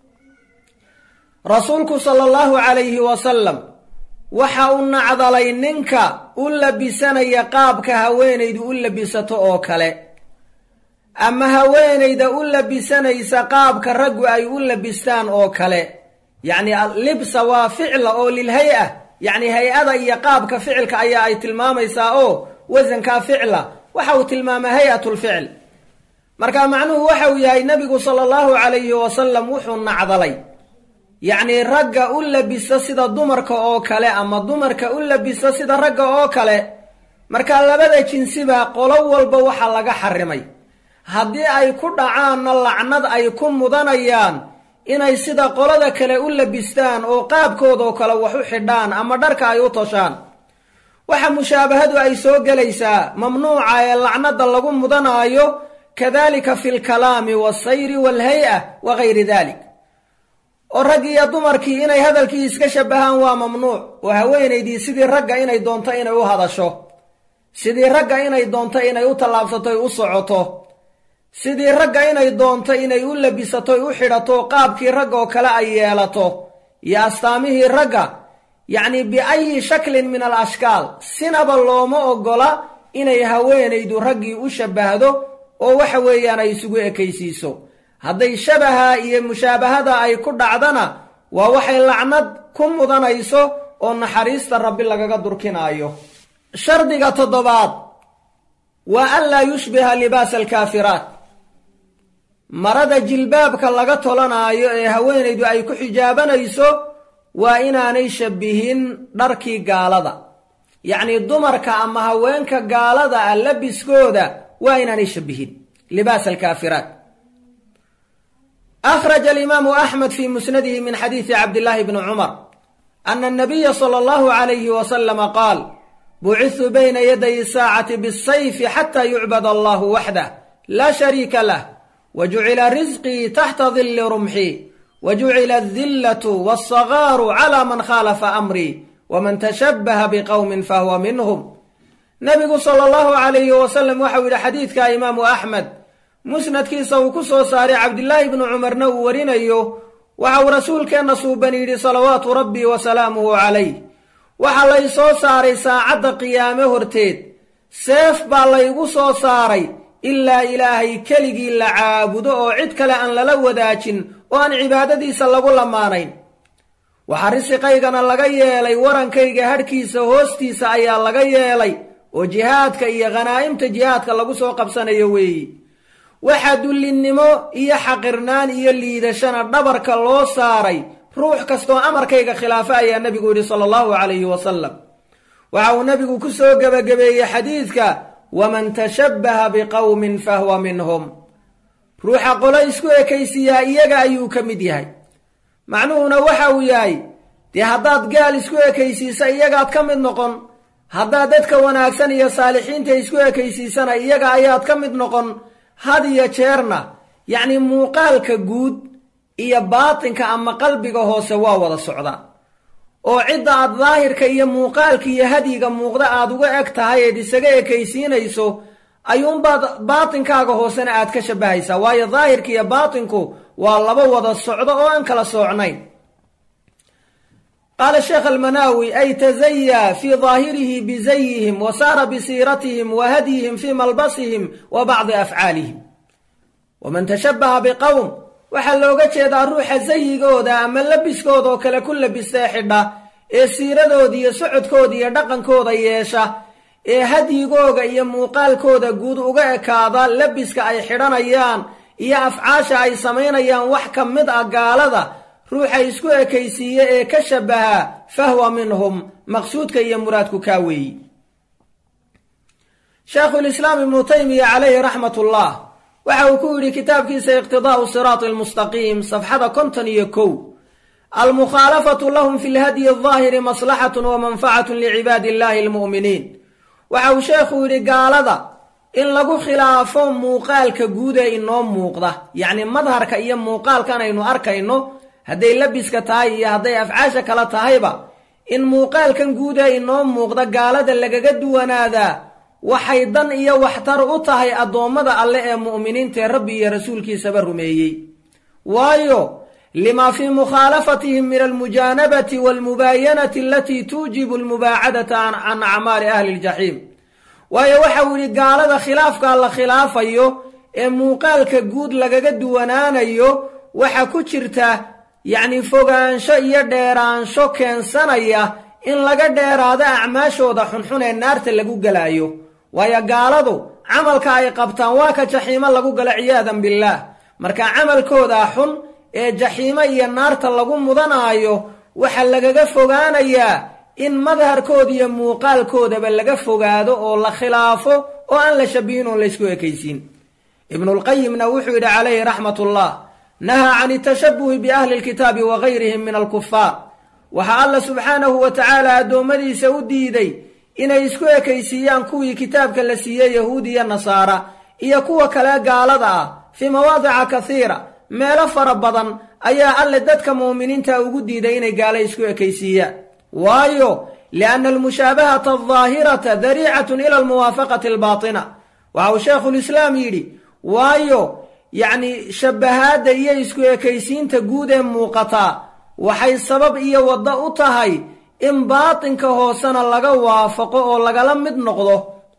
rasuulku sala allahu calayhi wasalam waxa uu nacdalay ninka u labisanaya qaabka haweenaydu u labisato oo kale ama haweenayda u labisanaysa qaabka raggu ay u labistaan oo kale yacni libsa waa ficla oo lilhay-a yacni hay-ada iyo qaabka ficilka ayaa ay tilmaamaysaa oo wasankaa ficla waxa uu tilmaamaa hay-at lficl marka macnuhu waxa uu yahay nebigu sala allahu calayhi wasalam wuxuu nacdalay yacnii ragga u labisa sida dumarka oo kale ama dumarka u labisa sida ragga oo kale marka labada jinsiba qolo walba waxaa laga xarimay haddii ay ku dhacaanna lacnad ay ku mudanayaan inay sida qolada kale u labistaan oo qaabkoodoo kale wax u xidhaan ama dharka ay u toshaan waxa mushaabahadu ay soo gelaysaa mamnuuca ee lacnada lagu mudanaayo kadalika fi lkalaami walsayri walhay-a wa gayri dalik oo rag iyo dumarkii inay hadalkii iska shabahaan waa mamnuuc oo haweenaydii sidii ragga inay doonto inay u hadasho sidii ragga inay doonto inay u tallaabsato u socoto sidii ragga inay doonto inay u labisato u xidhato qaabkii ragga oo kale ay yeelato iyo astaamihii ragga yacni biayi shaklin min al ashkaal sinaba looma oggola inay haweenaydu raggii u shabbahdo oo waxa weeyaan ay isugu ekaysiiso hadday shabaha iyo mushaabahada ay ku dhacdana waa waxay lacnad ku mudanayso oo naxariista rabbi lagaga durkinaayo shardiga toddobaad waa an laa yushbiha libaasa alkaafiraat marada jilbaabka laga tolanaayo ee haweenaydu ay ku xijaabanayso waa inaanay shabihin dharkii gaalada yacnii dumarka ama haweenka gaalada ah labiskooda waa inaanay shabihin libaas alkaafiraat akhraja alimaamu axmed fi musnadihi min xadiidi cabdillaahi bni cumar ana anabiya sala allahu calayhi wasalama qaal bucitu bayna yaday saacati bisayfi xata yucbad allahu waxdah laa shariika lah wa jucila risqii taxta dilli rumxi wa jucila adillatu walsagaaru calaa man khaalafa amrii waman tashabbaha biqowmin fahuwa minhum nebigu sala allahu calayhi wasalam waxau yidhi xadiidka imaamu axmed musnadkiisa uu ku soo saaray cabdillaahi bnu cumarna uu warinayo waxa uu rasuulkeenna suuban yidhi salawaatu rabbii wa salaamuhu calayh waxaa lay soo saaray saacadda qiyaame horteed seef baa laygu soo saaray ilaa ilaahay keligii la caabudo oo cid kale aan lala wadaajin oo aan cibaadadiisa lagu lamaanayn waxaa risiqaygana laga yeelay warankayga hadhkiisa hoostiisa ayaa laga yeelay oo jihaadka iyo khanaa'imta jihaadka lagu soo qabsanayo weeyi waxaa dullinnimo iyo xaqirnaan iyo liidashana dhabarka loo saaray ruux kastoo amarkayga khilaafa ayaa nebigu yidhi sala allahu calayhi wasalam waxa uu nebigu ku soo gebagabeeyey xadiidka waman tashabbaha biqowmin fahuwa minhum ruuxa qolo isku ekaysiiyaa iyaga ayuu ka mid yahay macnuhuna waxa uu yahay dee haddaad gaal isku ekaysiisa iyagaad ka mid noqon haddaad dadka wanaagsan iyo saalixiinta isku ekaysiisana iyaga ayaad ka mid noqon had iyo jeerna yacni muuqaalka guud iyo baatinka ama qalbiga hoose waa wada socda oo cidda aad daahirka iyo muuqaalka iyo hadyiga muuqda aad uga eg tahay eed isaga ekaysiinayso ayuunbaad baatinkaaga hoosena aad ka shabbahaysaa waayo daahirka iyo baatinku waa laba wada socdo oo aan kala soocnayn qaala sheekh almanaawi ay tazayaa fii daahirihi bizayihim wa saara bisiiratihim wa hadyihim fii malbasihim wa bacdi afcaalihim waman tashabbaha biqowm waxaa looga jeedaa ruuxa sayigooda ama labiskooda oo kale ku labistee xidha ee siiradooda iyo socodkooda iyo dhaqankooda yeesha ee hadyigooga iyo muuqaalkooda guud uga ekaada labiska ay xidhanayaan iyo afcaasha ay samaynayaan wax ka mid ah gaalada ruuxa isku ekaysiiye ee ka shabaha fahwa minhum maqsuudka iyo muraadku kaa weeyi sheekhulislaam ibnu taymiya calayhi raxmat ullah waxa uu ku yidhi kitaabkiisa iqtidaa'u siraati almustaqiim safxada konton iyo kow almukhaalafatu lahum fi lhadyi aldaahiri maslaxatun wa manfacatun licibaadi illahi almu'miniin waxa uu sheekhu yidhi gaalada in lagu khilaafo muuqaalka guud ee inoo muuqda yacni madharka iyo muuqaalkan aynu arkayno hadday labiska tahay iyo hadday afcaasha kala tahayba in muuqaalkan guud ee inoo muuqda gaalada lagaga duwanaadaa waxay dan iyo waxtar u tahay addoommada alle ee mu'miniintaee rabbi iyo rasuulkiisaba rumeeyey waayo limaa fii mukhaalafatihim min almujaanabati waalmubaayanati alatii tuujibu almubaacadata can acmaali ahli ljaxiim waayo waxa uu yidhi gaalada khilaafkaa la khilaafayo ee muuqaalka guud lagaga duwanaanayo waxa ku jirta yacni fogaansho iyo dheeraansho keensanaya in laga dheeraado acmaashooda xunxun ee naarta lagu gelaayo waayo gaaladu camalka ay qabtaan waa ka jaxiimo lagu galo ciyaadan billaah marka camalkoodaa xun ee jaxiimo iyo naarta lagu mudanaayo waxaa lagaga fogaanayaa in madharkooda iyo muuqaalkoodaba laga fogaado oo la khilaafo oo aan la shabihin oon laysku ekaysiin ibnulqayimna wuxuu yidhi calayhi raxmatullah nahaa can itashabuhi biahli lkitaabi wa gayrihim min alkufaar waxaa alla subxaanahu wa tacaala addoommadiisa u diiday inay isku ekaysiiyaan kuwii kitaabka la siiyey yahuud iyo nasaara iyo kuwa kale gaalada ah fii mawaadica kasiira meelo fara badan ayaa alle dadka mu'miniinta ugu diiday inay gaalo isku ekaysiiyaan waayo lianna almushaabahata aldaahirata dariicatun ila almuwaafaqati albaatina waxa uu sheekhulislaam yidhi waayo yacni shabahaadda iyo isku ekaysiinta guud ee muuqataa waxay sabab iyo waddo u tahay in baatinka hoosena laga waafaqo oo lagala mid noqdo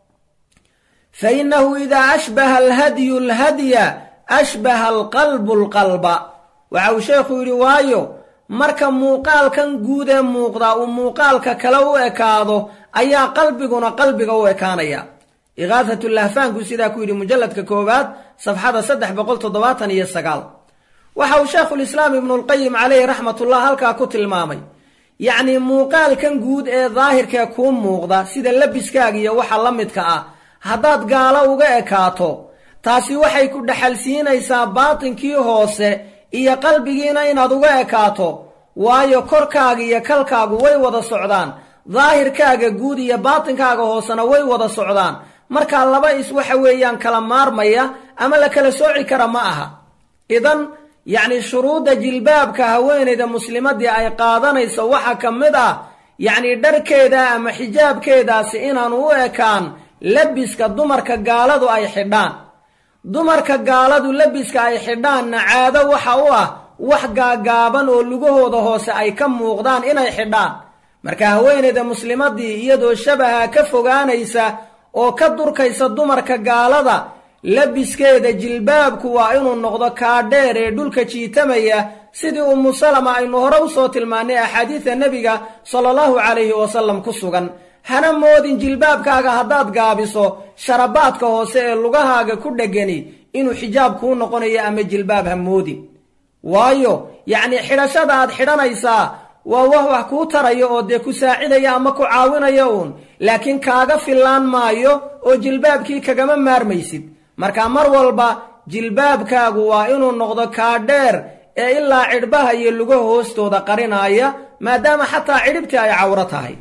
fa innahu idaa ashbaha alhadyu alhadya ashbaha alqalbu alqalba waxa uu sheekhu yidhi waayo marka muuqaalkan guud ee muuqdaa uu muuqaalka kale u ekaado ayaa qalbiguna qalbiga u ekaanaya iqaahatulahfaanku sidaa ku yidhi mujalladka koowaad safxada saddex boqol toddobaatan iyo sagaal waxa uu sheekhulislaam ibnulqayim caleyhi raxmatullah halkaa ku tilmaamay yacnii muuqaalkan guud ee daahirkee kuu muuqda sida labiskaaga iyo waxa la midka ah haddaad gaalo uga ekaato taasi waxay ku dhexalsiinaysaa baatinkii hoose iyo qalbigiina inaad uga ekaato waayo korkaaga iyo kalkaagu way wada socdaan daahirkaaga guud iyo baatinkaaga hoosena way wada socdaan markaa laba is waxa weeyaan kala maarmaya ama la kala sooci kara ma aha idan yacni shuruudda jilbaabka haweenayda muslimadii ay qaadanayso waxaa ka mid ah yacni dharkeeda ama xijaabkeedaasi inaanu u ekaan labiska dumarka gaaladu ay xidhaan dumarka gaaladu labiska ay xidhaanna caado waxa u ah wax gaagaaban oo lugahooda hoose ay ka muuqdaan inay xidhaan marka haweenayda muslimadii iyadoo shabaha ka fogaanaysa oo ka durkaysa dumarka gaalada labiskeeda jilbaabku waa inuu noqdo kaadheer ee dhulka jiitamaya sidii ummu salama aynu hore usoo tilmaannay axaadiida nebiga sala allahu calayhi wasalam ku sugan hana moodin jilbaabkaaga haddaad gaabiso sharabaadka hoose ee lugahaaga ku dhegani inuu xijaab kuu noqonayo ama jilbaab ha moodin waayo yacnii xidhashada aad xidhanaysaa waa wax wax kuu taraya oo dee ku saacidaya ama ku caawinaya uun laakiin kaaga fillaan maayo oo jilbaabkii kagama maarmaysid marka mar walba jilbaabkaagu waa inuu noqdo kaadheer ee ilaa cidhbaha iyo luga hoostooda qarinaaya maadaama xataa cidhibtii ay cawro tahay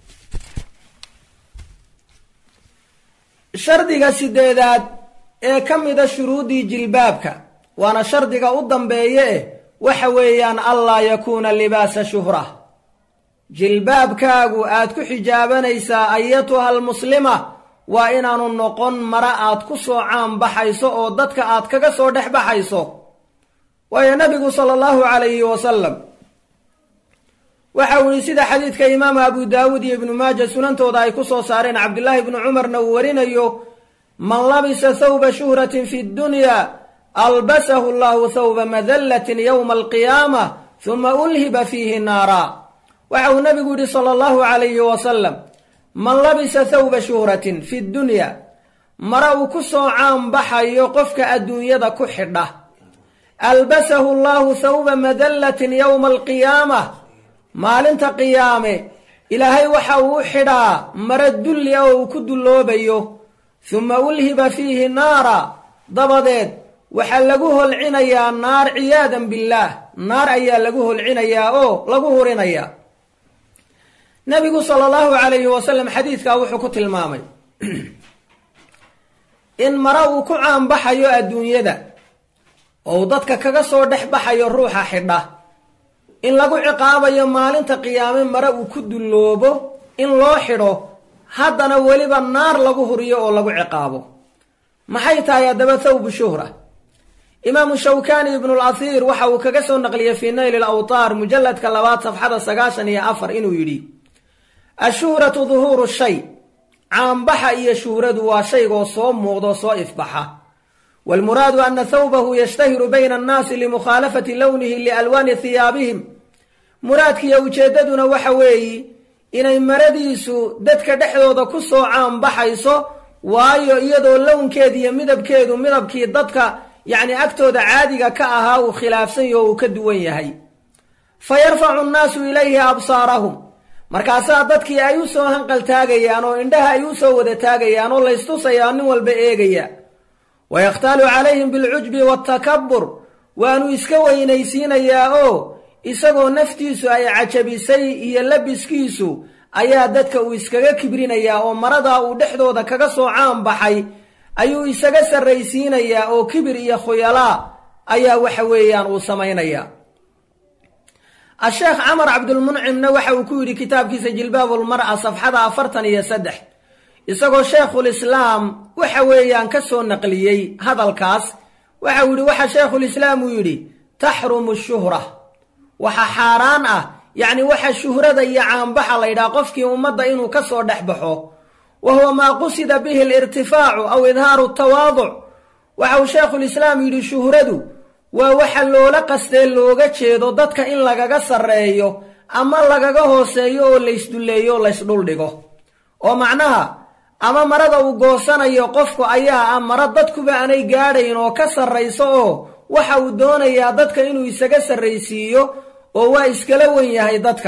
shardiga sideedaad ee ka mida shuruuddii jilbaabka waana shardiga u dambeeye eh waxa weeyaan allaa yakuuna libaasa shuhra jilbaabkaagu aad ku xijaabanaysaa ayatuha almuslima waa inaanu noqon mara aad ku soo caanbaxayso oo dadka aad kaga soo dhex baxayso waayo nabigu sala allahu calayhi wasalam waxa uu yihi sida xadiidka imaamu abu daawuud iyo ibnu maaja sunantooda ay ku soo saareen cabdillaahi ibnu cumarna uu warinayo man labisa thawba shuhratin fi ddunya albasahu allahu thawba madallatin yowma alqiyaama huma ulhiba fiihi naara waxa uu nabigu yihi sala allahu calayhi wasalam man labisa thawba shuhratin fi ddunya mara uu ku soo caanbaxayo qofka adduunyada ku xidha albasahu allahu thawba madallatin yowma alqiyaamah maalinta qiyaame ilaahay waxa uu u xidhaa mara dulli ah oo uu ku dulloobayo huma ulhiba fiihi naara dabadeed waxaa lagu holcinayaa naar ciyaadan billaah naar ayaa lagu holcinayaa oo lagu hurinayaa nabigu sala allahu calayhi wasalam xadiidkaa wuxuu ku tilmaamay in mara uu ku caanbaxayo adduunyada ou dadka kaga soo dhex baxayo ruuxa xidha in lagu ciqaabayo maalinta qiyaame mare uu ku dulloobo in loo xidho haddana weliba naar lagu huriyo oo lagu ciqaabo maxay tahay haddaba thawbu shuhra imaamu shawkani ibnulasiir waxa uu kaga soo naqliyey fii nayli lawtaar mujalladka labaad safxada sagaashan iyo afar inuu yidhi ashuhratu duhuuru shay caanbaxa iyo shuhradu waa shaygoo soo muuqdoo soo ifbaxa waalmuraadu ana thawbahu yashtahiru bayna annaasi limukhaalafati lownihi lialwaani hiyaabihim muraadkiiyo ujeeddaduna waxa weeyi inay maradiisu dadka dhexdooda ku soo caanbaxayso waayo iyadoo lownkeeda iyo midabkeedu midabkii dadka yacni agtooda caadiga ka ahaa uu khilaafsan yaho uu ka duwan yahay fa yarfacu nnaasu ilayhi absaarahum markaasaa dadkii ay u soo hanqaltaagayaan oo indhaha ay u soo wada taagayaan oo laystusayaa nin walba eegaya wa yakhtaalu calayhim bilcujbi waatakabur waanu iska weynaysiinayaa oo isagoo naftiisu ay cajabisay iyo labiskiisu ayaa dadka uu iskaga kibrinayaa oo maradaa uu dhexdooda kaga soo caan baxay ayuu isaga sarraysiinayaa oo kibir iyo khuyalaa ayaa waxa weeyaan uu samaynayaa asheekh camar cabdulmuncimna waxa uu ku yidhi kitaabkiisa jilbaabulmar'a safxada afartan iyo saddex isagoo sheekhulislaam waxa weeyaan ka soo naqliyey hadalkaas waxau yidhi waxa sheekhulislaam uu yidhi taxrumu shuhra waxa xaaraan ah yacni waxa shuhrada iyo caanbaxa la ydhaha qofkii ummadda inuu ka soo dhex baxo wa huwa maa qusida bihi alirtifaacu aw idhaaru tawaaduc waxa uu sheekhulislaam yidhi shuhradu waa waxa loola qastee looga jeedo dadka in lagaga sarreeyo ama lagaga hooseeyo oo laysdulleeyo o laysdhuldhigo oo macnaha ama marada uu goosanayo qofku ayaa ah mara dadkuba aanay gaadhayn oo ka sarrayso oo waxa uu doonayaa dadka inuu isaga sarraysiiyo oo waa iskala wen yahay dadka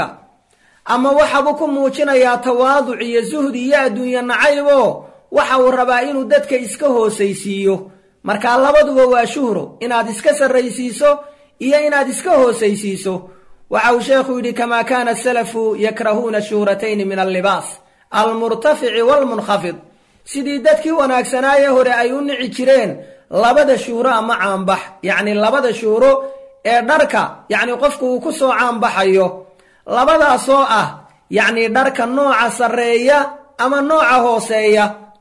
ama waxabuu ku muujinayaa tawaaduc iyo suhdi iyo adduunye nacayb oo waxa uu rabaa inuu dadka iska hoosaysiiyo markaa labaduba waa shuhro inaad iska sarraysiiso iyo inaad iska hoosaysiiso waxa uu sheekhu yidhi kamaa kaana asalafu yakrahuuna shuhratayni min allibaas almurtafici waalmunkhafid sidii dadkii wanaagsanaaye hore ay u nici jireen labada shuhro ama caanbax yacni labada shuhro ee dharka yacni qofku uu ku soo caanbaxayo labadaasoo ah yacni dharka nooca sarreeya ama nooca hooseeya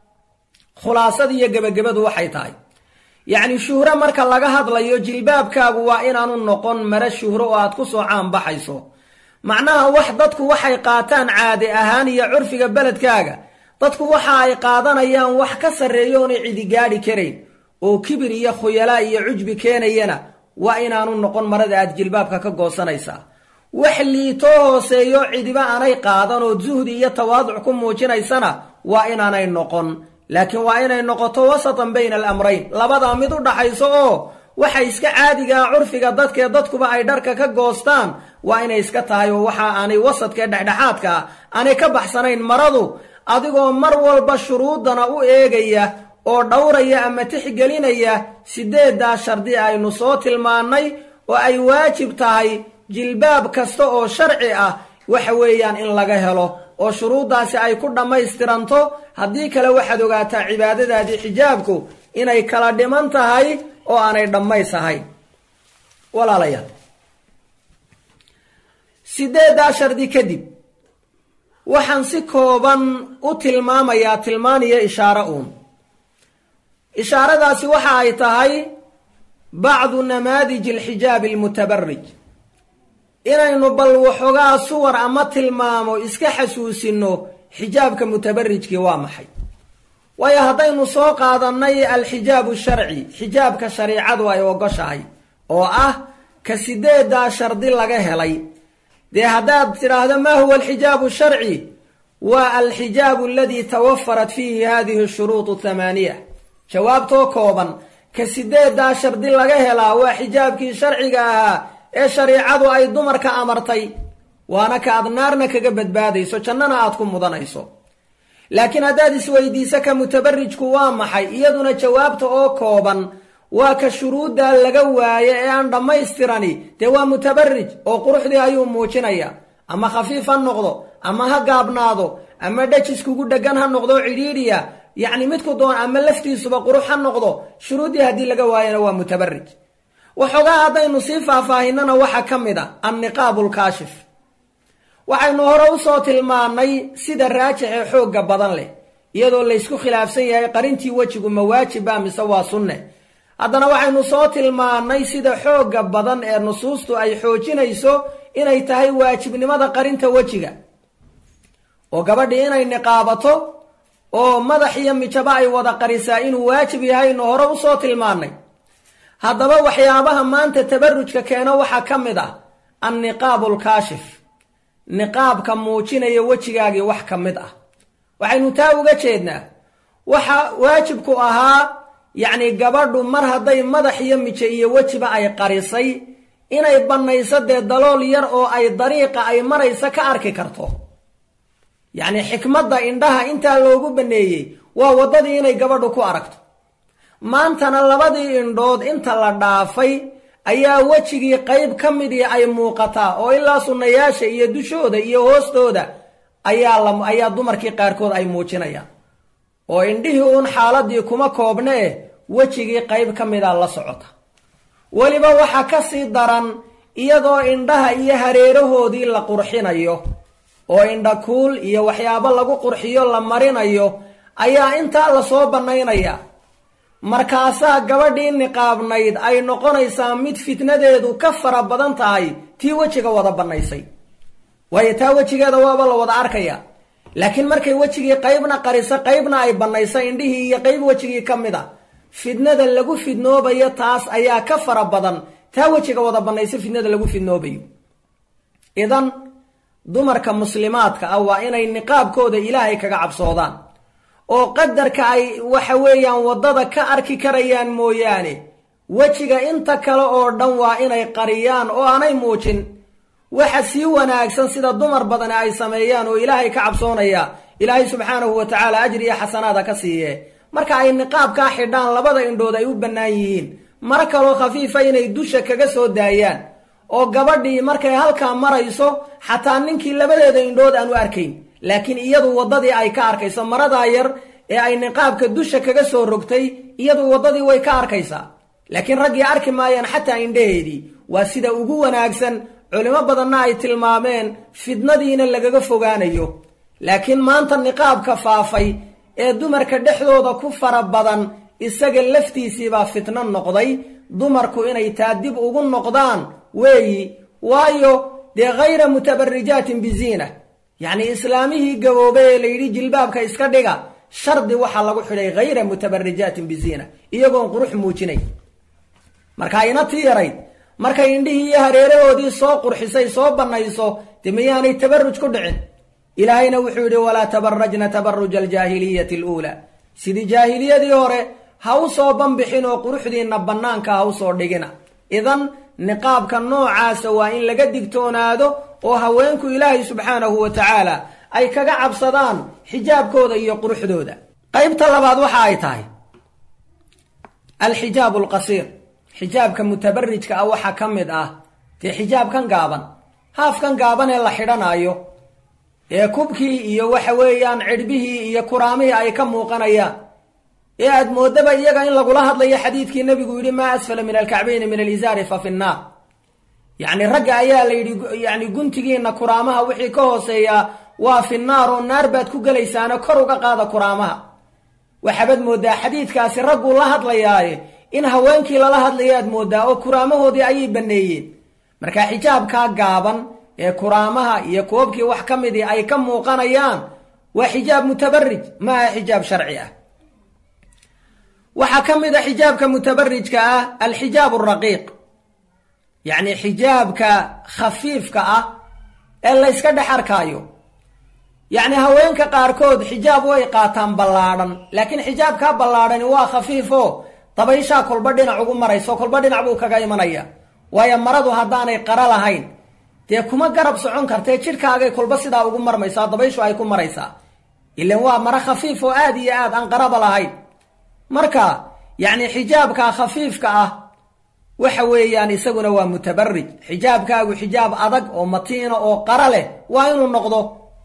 khulaasada iyo gebagabadu waxay tahay yacni shuhro marka laga hadlayo jilbaabkaagu waa inaanu noqon mare shuhro oo aad ku soo caanbaxayso macnaha wax dadku waxay qaataan caade ahaan iyo curfiga beledkaaga dadku waxa ay qaadanayaan wax ka sarreeyo oonay cidi gaadhi karayn oo kibir iyo khuyalaa iyo cujbi keenayana waa inaanu noqon marada aad jilbaabka ka goosanaysaa wax liitoo hooseeyo cidiba aanay qaadan oo zuhdi iyo tawaaduc ku muujinaysana waa inaanay noqon laakiin waa inay noqoto wasatan bayna alamrayn labadaa mid u dhaxayso oo waxa iska caadigaa curfiga dadkee dadkuba ay dharka ka goostaan waa inay iska tahay oo waxa aanay wasadkae dhexdhexaadka ah aanay ka baxsanayn maradu adigoo mar walba shuruudana u eegaya oo dhowraya ama tixgelinaya sideeddaa shardi aynu soo tilmaannay oo ay waajib tahay jilbaab kasta oo sharci ah waxa weeyaan in laga helo oo shuruuddaasi ay ku dhammaystiranto haddii kale waxaad ogaataa cibaadadaadii xijaabku inay kala dhiman tahay oo aanay dhammays ahayn walaalayaal sideeddaa shardi kadib waxaan si kooban u tilmaamayaa tilmaaniyo ishaaro uun ishaaradaasi waxa ay tahay bacdu namaadij alxijaabi almutabarij inaynu bal waxoogaa suwar ama tilmaamo iska xasuusinno xijaabka mutabarijkii waa maxay waayo haddaynu soo qaadannay alxijaabu sharci xijaabka shariicadu ay ogoshahay oo ah ka sideedaa shardi laga helay dee haddaad tidhaahdo maa huwa alxijaabu sharci waa alxijaabu aladii tawafarat fiihi hadihi shuruud thamaaniya jawaabtoo kooban ka sideedaa shardi laga helaa waa xijaabkii sharciga ahaa ee shariicadu ay dumarka amartay waana ka aad naarna kaga badbaadayso jannana aad ku mudanayso laakiin haddaad isweydiiso ka mutabarijku waa maxay iyaduna jawaabta oo kooban waa ka shuruuddaa laga waaye ee aan dhammaystirani dee waa mutabarij oo quruxdii ayuu muujinaya ama khafiif ha noqdo ama ha gaabnaado ama dhajiskugu dheggan ha noqdo cidhiidhiya yacni midku doon ama laftiisuba qurux ha noqdo shuruuddii haddii laga waayana waa mutabarij waxoogaa haddaynu sii faahfaahinana waxaa ka mid a anniqaabu lkaashif waxaynu hore usoo tilmaannay sida raajix ee xoogga badan leh iyadoo laysku khilaafsan yahay qarintii wejigu ma waajiba mise waa sunne haddana waxaynu soo tilmaannay sida xoogga badan ee nusuustu ay xoojinayso inay tahay waajibnimada qarinta wejiga oo gabadhii inay niqaabato oo madax iyo mijaba ay wada qarisaa inuu waajib yahaynu hore usoo tilmaannay haddaba waxyaabaha maanta tabarujka keeno waxaa ka mid ah anniqaabu lkaashif niqaabka muujinaya wejigaagii wax ka mid ah waxaynu taa uga jeednaa waxa waajibku ahaa yacni gabadhu mar hadday madax iyo mijo iyo wejiba ay qarisay inay bannayso dee dalool yar oo ay dariiqa ay maraysa ka arki karto yacni xikmadda indhaha intaa loogu banneeyey waa waddadii inay gabadhu ku aragto maantana labadii indhood inta la dhaafay ayaa wejigii qayb ka midii ay muuqataa oo ilaa sunnayaasha iyo dushooda iyo hoostooda ayaa la ayaa dumarkii qaarkood ay muujinayaan oo indhihii uun xaaladii kuma koobne eh wejigii qayb ka mida la socota weliba waxaa ka sii daran iyadoo indhaha iyo hareerahoodii la qurxinayo oo indhakuul iyo waxyaabo lagu qurxiyo la marinayo ayaa intaa lasoo bannaynaya markaasaa gabadhii niqaabnayd ay noqonaysaa mid fitnadeedu ka fara badan tahay tii wejiga wada bannaysay waayo taa wejigeeda waaba la wada arkaya laakiin markay wejigii qaybna qariso qaybna ay bannayso indhihii iyo qayb wejigii ka mid a fidnada lagu fidnoobayo taas ayaa ka fara badan taa wejiga wada bannayso fidnada lagu fidnoobayo idan dumarka muslimaadka ah waa inay niqaabkooda ilaahay kaga cabsoodaan oo qadarka ay waxa weeyaan waddada ka arki karayaan mooyaane wejiga inta kale oo dhan waa inay qariyaan oo aanay muujin waxa sii wanaagsan sida dumar badani ay sameeyaan oo ilaahay ka cabsoonaya ilaahay subxaanahu wa tacaala ajri iyo xasanaada ka siiye marka ay niqaabkaa xidhaan labada indhood ay u bannaan yihiin mar kaloo khafiifa inay dusha kaga soo daayaan oo gabadhii markay halkaa marayso xataa ninkii labadeeda indhood aan u arkayn laakiin iyadu waddadii ay ka arkayso maradaa yar ee ay niqaabka dusha kaga soo rogtay iyadu waddadii way ka arkaysaa laakiin raggii arki maayaan xataa indhaheedii waa sida ugu wanaagsan culimo badanna ay tilmaameen fidnadiina lagaga fogaanayo laakiin maanta niqaabka faafay ee dumarka dhexdooda ku fara badan isaga laftiisiibaa fitno noqday dumarku inay taa dib ugu noqdaan weeyi waayo dee khayra mutabarijaatin biziina yacni islaamihii gaboobay ee layidhi jilbaabka iska dhiga shardi waxaa lagu xidhay khayra mutabarijaatin biziina iyagoon qurux muujinay marka ina tii yarayd markay indhihii iyo hareerahoodii soo qurxisay soo bannayso dee miyaanay tabaruj ku dhicin ilaahayna wuxuu yidhi walaa tabarajna tabaruja aljaahiliyati aluulaa sidii jaahiliyadii hore ha u soo banbixin oo quruxdiinna bannaanka ha u soo dhigina idan niqaabka noocaasa waa in laga digtoonaado oo haweenku ilaahay subxaanahu wa tacaala ay kaga cabsadaan xijaabkooda iyo quruxdooda qaybta labaad waxa ay tahay alxijaabu alqasiir xijaabka mutabarijka ah waxaa ka mid ah dee xijaabkan gaaban haafkan gaaban ee la xidhanaayo ee kubkii iyo waxa weeyaan cidhbihii iyo kuraamihii ay ka muuqanayaan ee aad moodaba iyaga in lagula hadlayo xadiidkii nebigu yidhi maa asfala min alkacbayni min alizaari fa fi nnaar yacni ragga ayaa la yidhi yacni guntigiinna kuraamaha wixii ka hooseeyaa waa fi naar oo naar baad ku gelaysaana kor uga qaada kuraamaha waxaabad mooddaa xadiidkaasi ragguu la hadlayaaye in haweenkii lala hadlayaad mooddaa oo kuraamahoodii ayay banneeyeen marka xijaabkaa gaaban ee kuraamaha iyo koobkii wax ka midii ay ka muuqanayaan waa xijaab mutabarij ma aha xijaab sharci ah waxaa ka mid a xijaabka mutabarijka ah alxijaab araqiiq yacni xijaabka khafiifka ah ee layska dhex arkaayo yacni haweenka qaarkood xijaab way qaataan ballaadhan laakiin xijaabkaa ballaadhani waa khafiifo dabayshaa kolba dhinac ugu marayso kolba dhinac buu kaga imanaya waayo maradu haddaanay qara lahayn dee kuma garab socon kartee jidhkaagay kolba sidaa ugu marmaysaa dabayshu ay ku maraysaa ilan waa maro khafiif oo aada iyo aad aan qaraba lahayn marka yacni xijaabka khafiifka ah waxa weeyaan isaguna waa mutabarij xijaabkaagu xijaab adag oo matiina oo qara leh waa inuu noqdo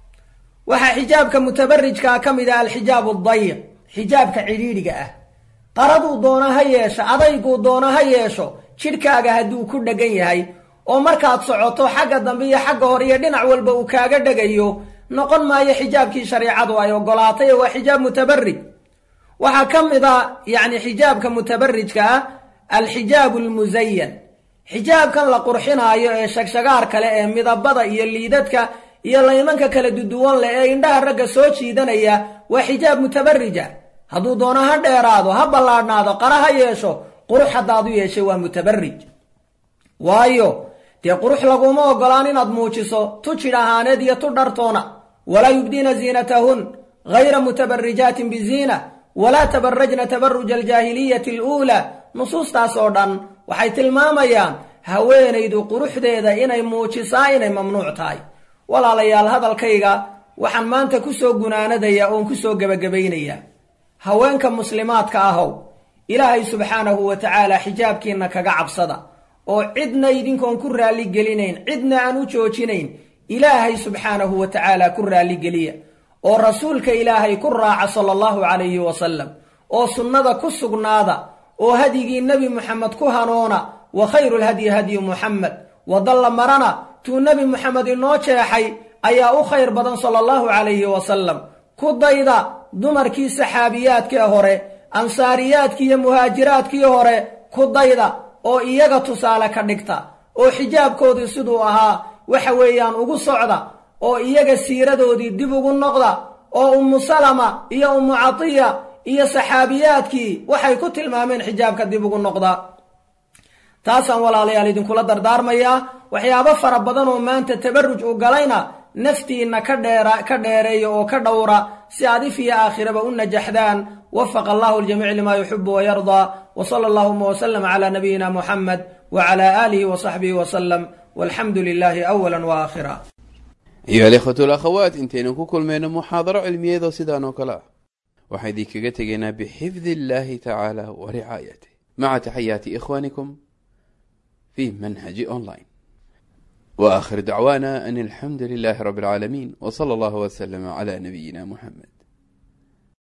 waxaa xijaabka mutabarijkaa ka mid ah alxijaab adayiq xijaabka cidhiidhiga ah qaraduu doono ha yeesho adayguu doono ha yeesho jidhkaaga hadduu ku dhegan yahay oo markaad socoto xagga dambe iyo xagga hore iyo dhinac walba uu kaaga dhegayo noqon maayo xijaabkii shareicadu ay ogolaatay waa xijaab mutabarij waxaa ka mid a yacni xijaabka mutabarijka ah alxijaabu almusayan xijaabkan la qurxinaayo ee shagshagaar kale ee midabada iyo liidadka iyo laymanka kala duduwan leh ee indhaha ragga soo jiidanaya waa xijaab mutabarija hadduu doono ha dheeraado ha ballaadhnaado qara ha yeesho qurux haddaad u yeeshay waa mutabarij waayo dee qurux laguma ogolaan inaad muujiso tu jidh ahaaneed iyo tu dhartoona walaa yubdiina ziinatahun gayra mutabarijaatin biziina walaa tabarajna tabaruja aljaahiliyati aluulaa nusuustaas oo dhan waxay tilmaamayaan haweenaydu quruxdeeda inay muujisaa inay mamnuuc tahay walaalayaal hadalkayga waxaan maanta kusoo gunaanadayaa oon kusoo gebagabaynayaa haweenka muslimaadka ahow ilaahay subxaanahu wa tacaala xijaabkiinna kaga cabsada oo cidna idinkoon ku raalligelinayn cidna aan u joojinayn ilaahay subxaanahu wa tacaala ku raalligeliya oo rasuulka ilaahay ku raaca sala allahu calayhi wasalam oo sunnada ku sugnaada oo hadyigii nebi muxamed ku hanoona wa khayru lhadyi hadyu muxamed wadalla marana tuu nebi muxamed inoo jeexay ayaa u khayr badan sala allahu calayhi wasalam ku dayda dumarkii saxaabiyaadkii hore ansaariyaadkii iyo muhaajiraadkii hore ku dayda oo iyaga tusaale ka dhigta oo xijaabkoodii siduu ahaa waxa weeyaan ugu socda oo iyaga siiradoodii dib ugu noqda oo ummu salama iyo ummu catiya iyo saxaabiyaadkii waxay ku tilmaameen xijaabka dib ugu noqda taasaan walaalayaal idinkula dardaarmayaa waxyaabo fara badan oo maanta tabaruj u galayna naftiinna ka dheera ka dheereeya oo ka dhowra si aad if iyo aakhiraba u najaxdaan wafaqa allahu ljamiic limaa yuxibu wayardaa wa sala allahuma wasalam calaa nabiyina muxamed wa calaa aalihi wa saxbihi wasalam walxamdu lilaahi awala wa aakhira ayuha alikhwatu alakhawaat intaynan ku kulmayno muxaadaro cilmiyeedoo sidaan oo kale ah waxaan idinkaga tegaynaa bixifdi illaahi tacaala wa ricaayatih maca taxayaati ikhwaanikum fi manhaji online وآخر دعوانا أن الحمد لله رب العالمين وصلى الله وسلم على نبينا محمد